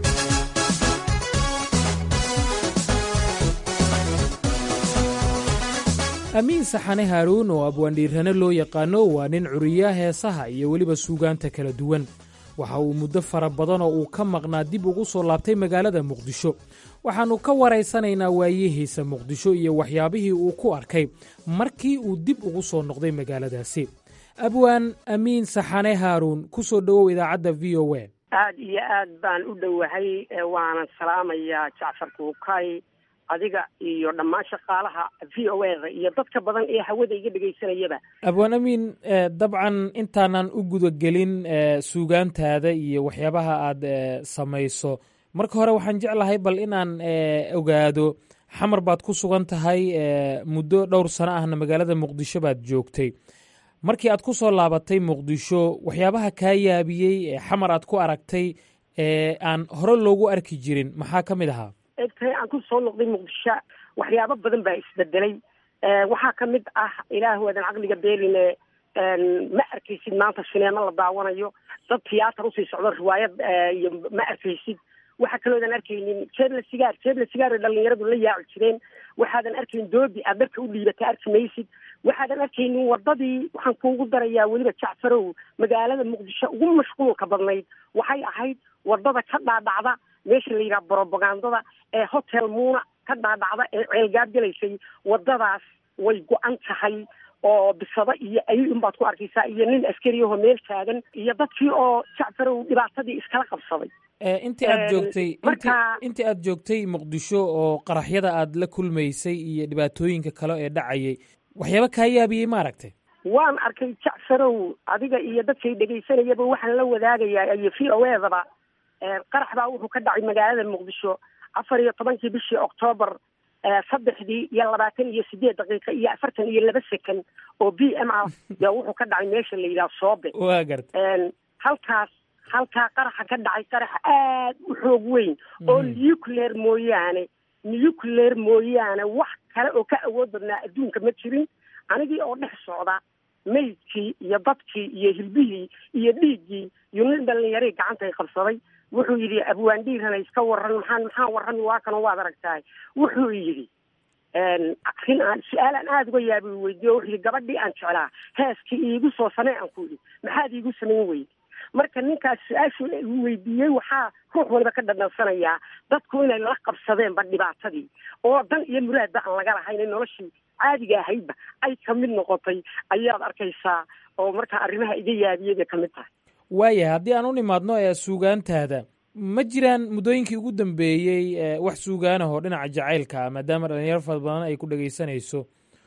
amiin saxane haaruun oo abwaandhiirane loo yaqaano waa nin curiya heesaha iyo weliba suugaanta kala duwan waxa uu muddo fara badan oo uu ka maqnaa dib ugu soo laabtay magaalada muqdisho waxaannu ka waraysanaynaa waayihiisa muqdisho iyo waxyaabihii uu ku arkay markii uu dib ugu soo noqday magaaladaasi abwaan amiin saxane haaruun ku soo dhowow idaacadda v o a aad iyo aad baan u dhowahay waanan salaamayaa jacfar kuukay adiga iyo dhammaan shaqaalaha v o eda iyo dadka badan ee hawada iga dhegaysanayaba abwaan amiin dabcan intaanan u gudagelin suugaantaada iyo waxyaabaha aad samayso marka hore waxaan jeclahay bal inaan ogaado xamar baad ku sugan tahay muddo dhowr sano ahna magaalada muqdisho baad joogtay markii aad ku soo laabatay muqdisho waxyaabaha kaa yaabiyey xamar aad ku aragtay ee aan hore loogu arki jirin maxaa ka mid ahaa egtahay aan ku soo noqday muqdisho waxyaabo badan baa isbedelay waxaa ka mid ah ilaah waadan caqliga beeline ma arkaysid maanta sineemo la daawanayo dad tiyaatar usii socdo riwaayad iyo ma arkaysid waxaa kaloodan arkaynin jeebla sigaar jeebla sigaar ay dhalinyaradu la yaaci jireen waxaadan arkayn doobi aad dharka u dhiibata arki maysid waxaadan arkaynin wadadii waxaan kuugu darayaa weliba jacfarow magaalada muqdisho ugu mashquulka badnayd waxay ahayd wadada ka dhaadhacda meesha la yidhaha brobagandada ee hotel muuna ka dhaadhacda ee ceelgaab gelaysay wadadaas way go-an tahay oo bisado iyo ayay unbaad ku arkaysaa iyo nin askariyahoo meel taagan iyo dadkii oo jacfarow dhibaatadii iskala qabsaday intii aad joogtay intii aad joogtay muqdisho oo qaraxyada aad la kulmaysay iyo dhibaatooyinka kale ee dhacayay waxyaaba kaa yaabiyey ma aragtay waan arkay jacfarow adiga iyo dadkay dhegaysanayaba waxaan la wadaagayaa iyo v o edaba qarax baa wuxuu ka dhacay magaalada muqdisho afar iyo tobankii bishii octoobar saddexdii iyo labaatan iyo sideed daqiiqa iyo afartan iyo laba second oo b m ah yaa wuxuu ka dhacay meesha la yidhaha soobe waa garta halkaas halkaa qaraxa ka dhacay qarax aad u xoog weyn oo nuclear mooyaane nuclear mooyaane wax kale oo ka awood badnaa adduunka ma jirin anigii oo dhex socda maydkii iyo dadkii iyo hilbihii iyo dhiiggii iyo nin dhalinyarii gacantay qabsaday wuxuu yidhi abwaandhiirana iska waran maxaan maxaan warrami waa kanoo waad aragtahay wuxuu yidhi arrin aan su-aal aan aada uga yaabi weydiiyo wuxuu yidhi gabadhii aan jeclaa heeskii iigu soo samee aan ku yidhi maxaad iigu samayn weyde marka ninkaas su-aashu weydiiyey waxaa ruux waliba ka dhadhansanayaa dadku inay la qabsadeenba dhibaatadii oo dan iyo muraadba aan laga lahayn in noloshii caadiga ahaydba ay kamid noqotay ayaad arkaysaa oo markaa arrimaha iga yaabiyay bay kamid tahay waayahay haddii aan u nimaadno ee suugaantaada ma jiraan muddooyinkii ugu dambeeyey wax suugaanahoo dhinaca jacaylka ah maadaama dhalinyaro fara badan ay ku dhegaysanayso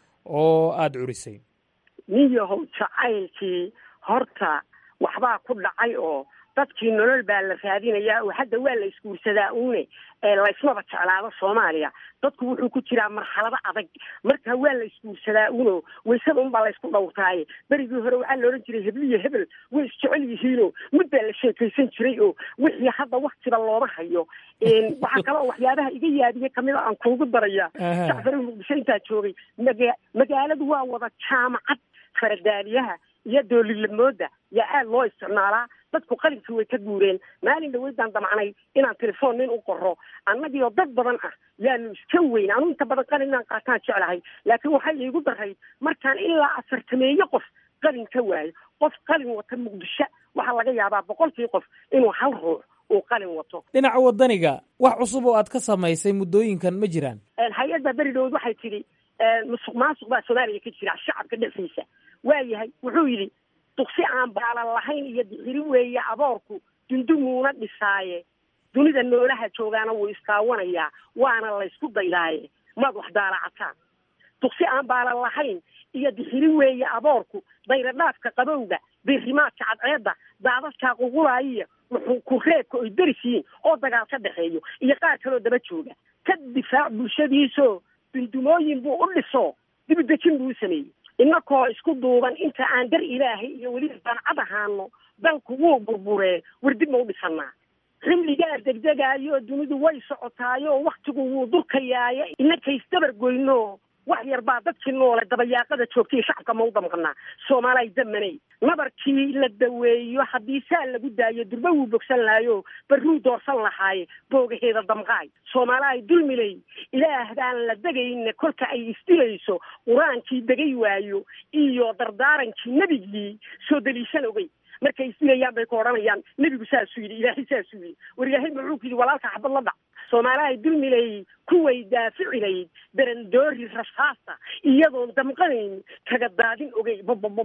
oo aada curisay nin yahow jacaylkii horta waxbaa ku dhacay oo dadkii nolol baa la raadinayaa oo hadda waa la isguursadaa uune ee laysmaba jeclaado soomaaliya dadku wuxuu ku jiraa marxalado adag marka waa la isguursadaa uno waysada unbaa laysku dhowrtaaye berigii hore waxaa la odhan jiray hebliyo hebel way isjecel yihiinoo mid baa la sheekaysan jiray oo wixii hadda waktiba looma hayo waxaa kaloo waxyaabaha iga yaabiye kamid a aan kuugu daraya jacfari muqdisho intaa joogay maga magaaladu waa wada jaamacad faradaaliyaha iyo doolilamooda yaa aada loo isticmaalaa dadku qalinkii way ka guureen maalin dhaweydaan damacnay inaan telefoon nin u qoro annagii oo dad badan ah yaanu iska weyn anu inta badan qalin inaan qaataan jeclahay laakiin waxay iigu daray markaan ilaa afartameeye qof qalin ka waayo qof qalin wata muqdisho waxaa laga yaabaa boqolkii qof inuu hal ruux uu qalin wato dhinaca wadaniga wax cusub oo aad ka samaysay muddooyinkan ma jiraan hay-adda beri dhawood waxay tidhi musuq maasuq baa soomaaliya ka jira shacabka dhexdiisa waayahay wuxuu yidhi duksi aan baalan lahayn iyo dixiri weeye aboorku dundumuuna dhisaaye dunida noolaha joogaana wuu iskaawanayaa waana laysku daydaaye maad wax daalacataan duksi aan baalan lahayn iyo dixiri weeye aboorku dayradhaafka qabowga birimaadka cadceedda daadadkaa qulqulaayiya wuxuu ku reebka oy deris yihiin oo dagaal ka dhexeeyo iyo qaar kaloo daba jooga ka difaac bulshadiisoo dundumooyin buu u dhiso dibudejin buu u sameeyey inakoo isku duuban inta aan dar ilaahay iyo weliba dancad ahaano dalku wuu burburee wardib ma u dhisanaa xilligaa degdegaayo dunidu way socotaayo waktigu wuu durkayaayo inakaysdabar goyno wax yar baa dadkii noole dabayaaqada joogtay shacabka ma u damqanaa soomaalay damanay nabarkii la daweeyo haddii saa lagu daayo durba wuu bogsan lahayo barruu doorsan lahaaye boogaheeda damqaay soomaalaay dulmilay ilaah baan la degayna kolka ay isdilayso qur-aankii degay waayo iyo dardaarankii nebigii soo daliishan ogey markay isdilayaan bay ku odhanayaan nebigu saasuu yidhi ilaahay saasuu yidhi war ilaahay muxuu ku yidhi walaalka xabad la dhac soomaalahay dulmilay kuway daaficilayd darandoori rasaasta iyadoon damqanayn kaga daadin ogey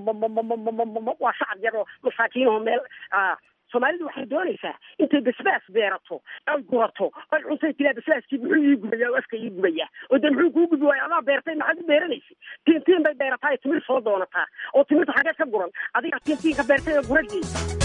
waa shacab yar oo masaakiinoo meel soomaalidu waxay doonaysaa intay basbaas beerato ay gurato ay cuntay tilaa basbaaskii muxuu ii gubaya oo afka ii gubaya oo de muxuu kuu gubi waayo adaa beertay maxaad u beeranaysa tiintiin bay beerataa ee timir soo doonataa oo timirta xageed ka guran adiga tiintiinka beertay ee guragii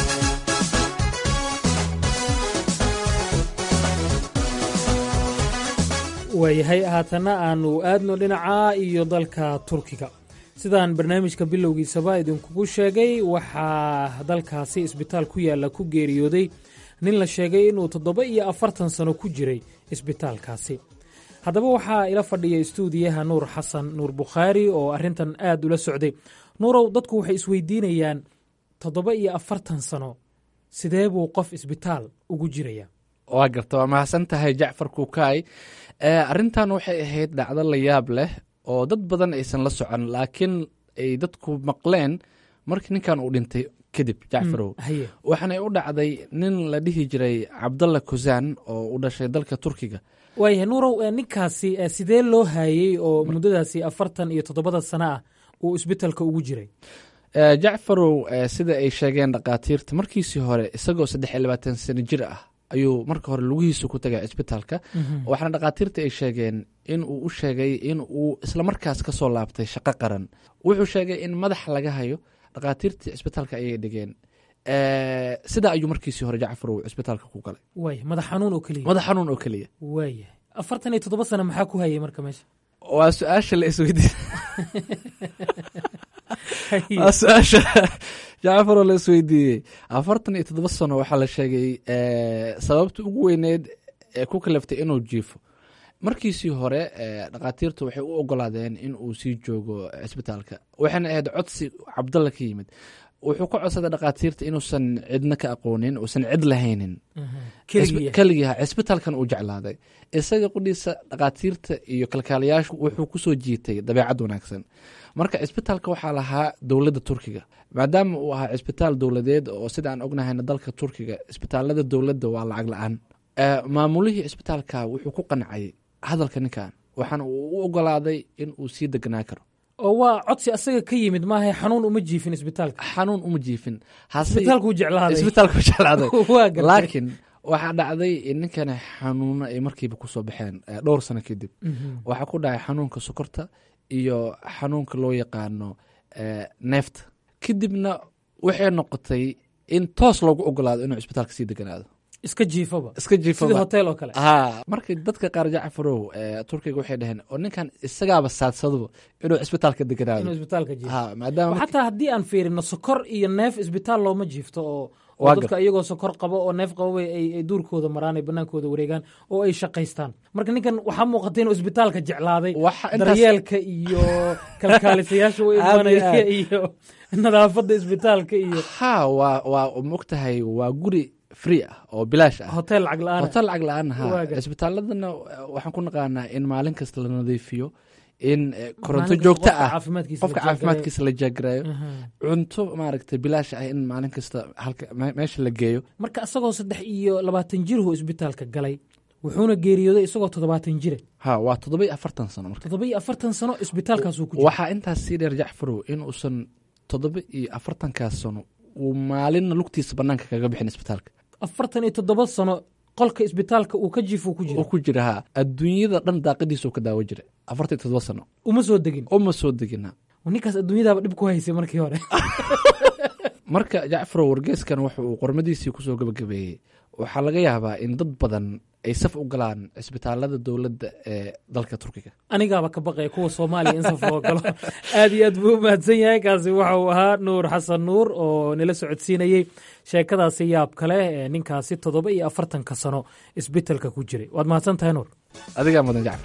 waayahay haatanna aanu aadno dhinaca iyo dalka turkiga sidaan barnaamijka bilowgiisaba idinkugu sheegay waxaa dalkaasi isbitaal ku yaalla ku geeriyooday nin la sheegay inuu toddoba iyo afartan sano ku jiray isbitaalkaasi haddaba waxaa ila fadhiya istuudiyaha nuur xasan nuur bukhaari oo arrintan aad ula socday nuurow dadku waxay isweydiinayaan toddoba iyo afartan sano sidee buu qof isbitaal ugu jiraya waa garta waa mahadsan tahay jacfar kukaay arrintan waxay ahayd dhacdo la yaab leh oo dad badan aysan la socon laakiin ay dadku maqleen markii ninkan uu dhintay kadib jacfarow waxaanay u dhacday nin la dhihi jiray cabdalla kusaan oo u dhashay dalka turkiga waayahay nuurow ninkaasi sidee loo haayey oo muddadaasi afartan iyo toddobada sano ah uu isbitaalka ugu jiray jacfarow sida ay sheegeen dhakhaatiirta markiisii hore isagoo saddex iyo labaatan sano jir ah ayuu marka hore lugihiisu ku tagay cisbitaalka waxaana dhakhaatiirta ay sheegeen in uu u sheegay in uu islamarkaas ka soo laabtay shaqo qaran wuxuu sheegay in madax laga hayo dhakhaatiirtii cisbitaalka ayay dhigeen sidaa ayuu markiisii hore jacfarow cisbitaalka ku galay waaya madax xanuun oo keliya madax xanuun oo keliya waayahay afartan iyo toddoba sano maxaa ku hayay marka meesha waa su-aasha la isweydiin waa su-aasha jacfaroo la isweydiiyey afartan iyo toddoba sano waxaa la sheegay sababta ugu weyneed ee ku kalaftay inuu jiifo markiisii hore dhakhaatiirtu waxay u ogolaadeen in uu sii joogo cisbitaalka waxayna ahayd codsi cabdalla ka yimid wuxuu ka codsaday dhakhaatiirta inuusan cidna ka aqoonin uusan cid lahaynin keligiiha cisbitaalkan uu jeclaaday isaga qudhiisa dhakhaatiirta iyo kalkaalayaashu wuxuu kusoo jiitay dabeecad wanaagsan marka cisbitaalka waxaa lahaa dowladda turkiga maadaama uu ahaa cisbitaal dowladeed oo sida aan ognahayna dalka turkiga cisbitaalada dowladda waa lacag la-aan maamulihii cisbitaalka wuxuu ku qancay hadalka ninkan waxaana uu u ogolaaday in uu sii deganaa karo oo waa codsi asaga ka yimid maaha xanuun uma jiifin isbitaalka xanuun uma jiifin isbitaalkuu jeclaaday isbitaalku jeclaaday waa gartay laakiin waxaa dhacday in ninkani xanuuno ay markiiba kusoo baxeen dhowr sano kadib waxaa ku dhacay xanuunka sokorta iyo xanuunka loo yaqaano neefta kadibna waxay noqotay in toos loogu ogolaado inuu cisbitaalka sii deganaado iska jiifaba iska jiifaba sidii hotel oo kale ha marka dadka qaar jacfarow turkiga waxay dhaheen oo ninkan isagaaba saadsaduba inuu cisbitaalka deganaado inuu isbitaalka jiifo ha maadaama xataa haddii aan fiirino sokor iyo neef isbitaal looma jiifto oo oo dadka iyagoo sokor qabo oo neef qabo ay duurkooda maraan ay banaankooda wareegaan oo ay shaqaystaan marka ninkan waxaa muuqata inuu isbitaalka jeclaaday daryeelka iyo kalkaalisayaasha u imanaya iyo nadaafadda isbitaalka iyo ha waa waa mogtahay waa guri free ah oo bilaash ah hotel lacag la-aan hotel lacag la-aan ha cisbitaaladana waxaan ku naqaanaa in maalin kasta la nadiifiyo in koronto joogto ah qofka caafimaadkiisa la jaagarayo cunto maaragtay bilaash ah in maalin kasta halka meesha la geeyo marka isagoo saddex iyo labaatan jirhu isbitaalka galay wuxuuna geeriyooday isagoo toddobaatan jire ha waa toddoba iyo afartan sano marka toddoba iyo afartan sano isbitaalkaasuu ku jira waxaa intaas sii dheer jacfarow in uusan toddoba iyo afartankaas sano uu maalinna lugtiisa banaanka kaga bixin isbitaalka afartan iyo toddoba sano qolka isbitaalka uu ka jiifo ku jira ku jira ha adduunyada dhan daaqadiisa uu ka daawo jira afartan iyo toddoba sano uma soo degin uma soo degin ninkaas adduunyadaaba dhib ku haysay markii hore marka jacfarow wargeeskan wuxa uu qormadiisii kusoo gabagabeeyey waxaa laga yaabaa in dad badan ay saf u galaan cisbitaalada dowladda ee dalka turkiga anigaaba ka baqaya kuwa soomaaliya in saf loo galo aad iyo aad buu u mahadsan yahay kaasi waxa uu ahaa nuur xasan nuur oo nila socodsiinayey sheekadaasi yaab kale ee ninkaasi toddoba iyo afartanka sano isbitelka ku jiray waad mahadsan tahay nuur adigaa mudan jacfar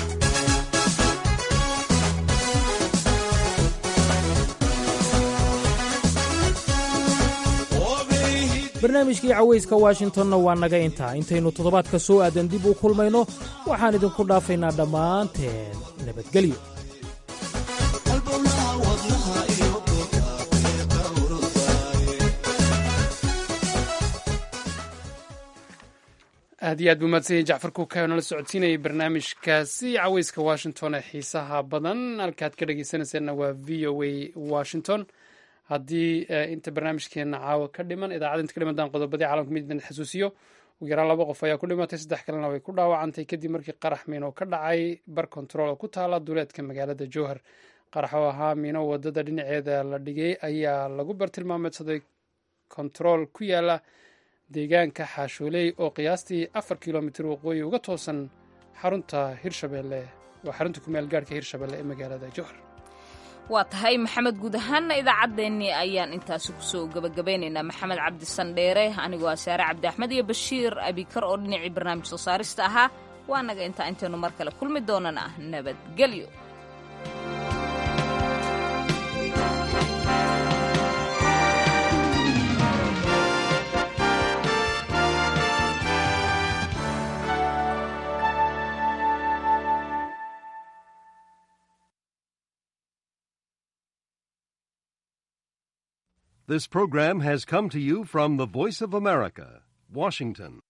barnaamijkii cawayska washingtonna waa naga intaa intaynu toddobaadka soo aadan dib u kulmayno waxaan idinku dhaafaynaa dhammaanteen nabadgelyo aad iyo aad buu mahadsanyahy jacfar kuukayo nala socodsiinayay barnaamijkaasi caweyska washington ee xiisaha badan halkaad ka dhegeysanayseena waa v o a washington haddii inta barnaamijkeena caawa ka dhiman idaacadda inta ka dhimantaan qodobadii caalamka midna xasuusiyo ugu yaraan laba qof ayaa ku dhimatay saddex kalena way ku dhaawacantay kadib markii qarax miino ka dhacay bar kontarool oo ku taala duleedka magaalada jowhar qarax oo ahaa miino wadada dhinaceeda la dhigay ayaa lagu bartilmaameedsaday kontarool ku yaala deegaanka xaashooley oo qiyaastii afar kilomitir waqooyi uga toosan xarunta hirshabelle waa xarunta kumeel gaadhka hirshabelle ee magaalada jowhar waa tahay maxamed guud ahaanna idaacaddeenii ayaan intaasi kusoo gebagabaynaynaa maxamed cabdi sandheere anigoo ah saare cabdi axmed iyo bashiir abikar oo dhinacii barnaamij soo saarista ahaa waa naga intaa intaynu mar kale kulmi doonana nabadgelyo This program has come to you from the Voice of America, Washington.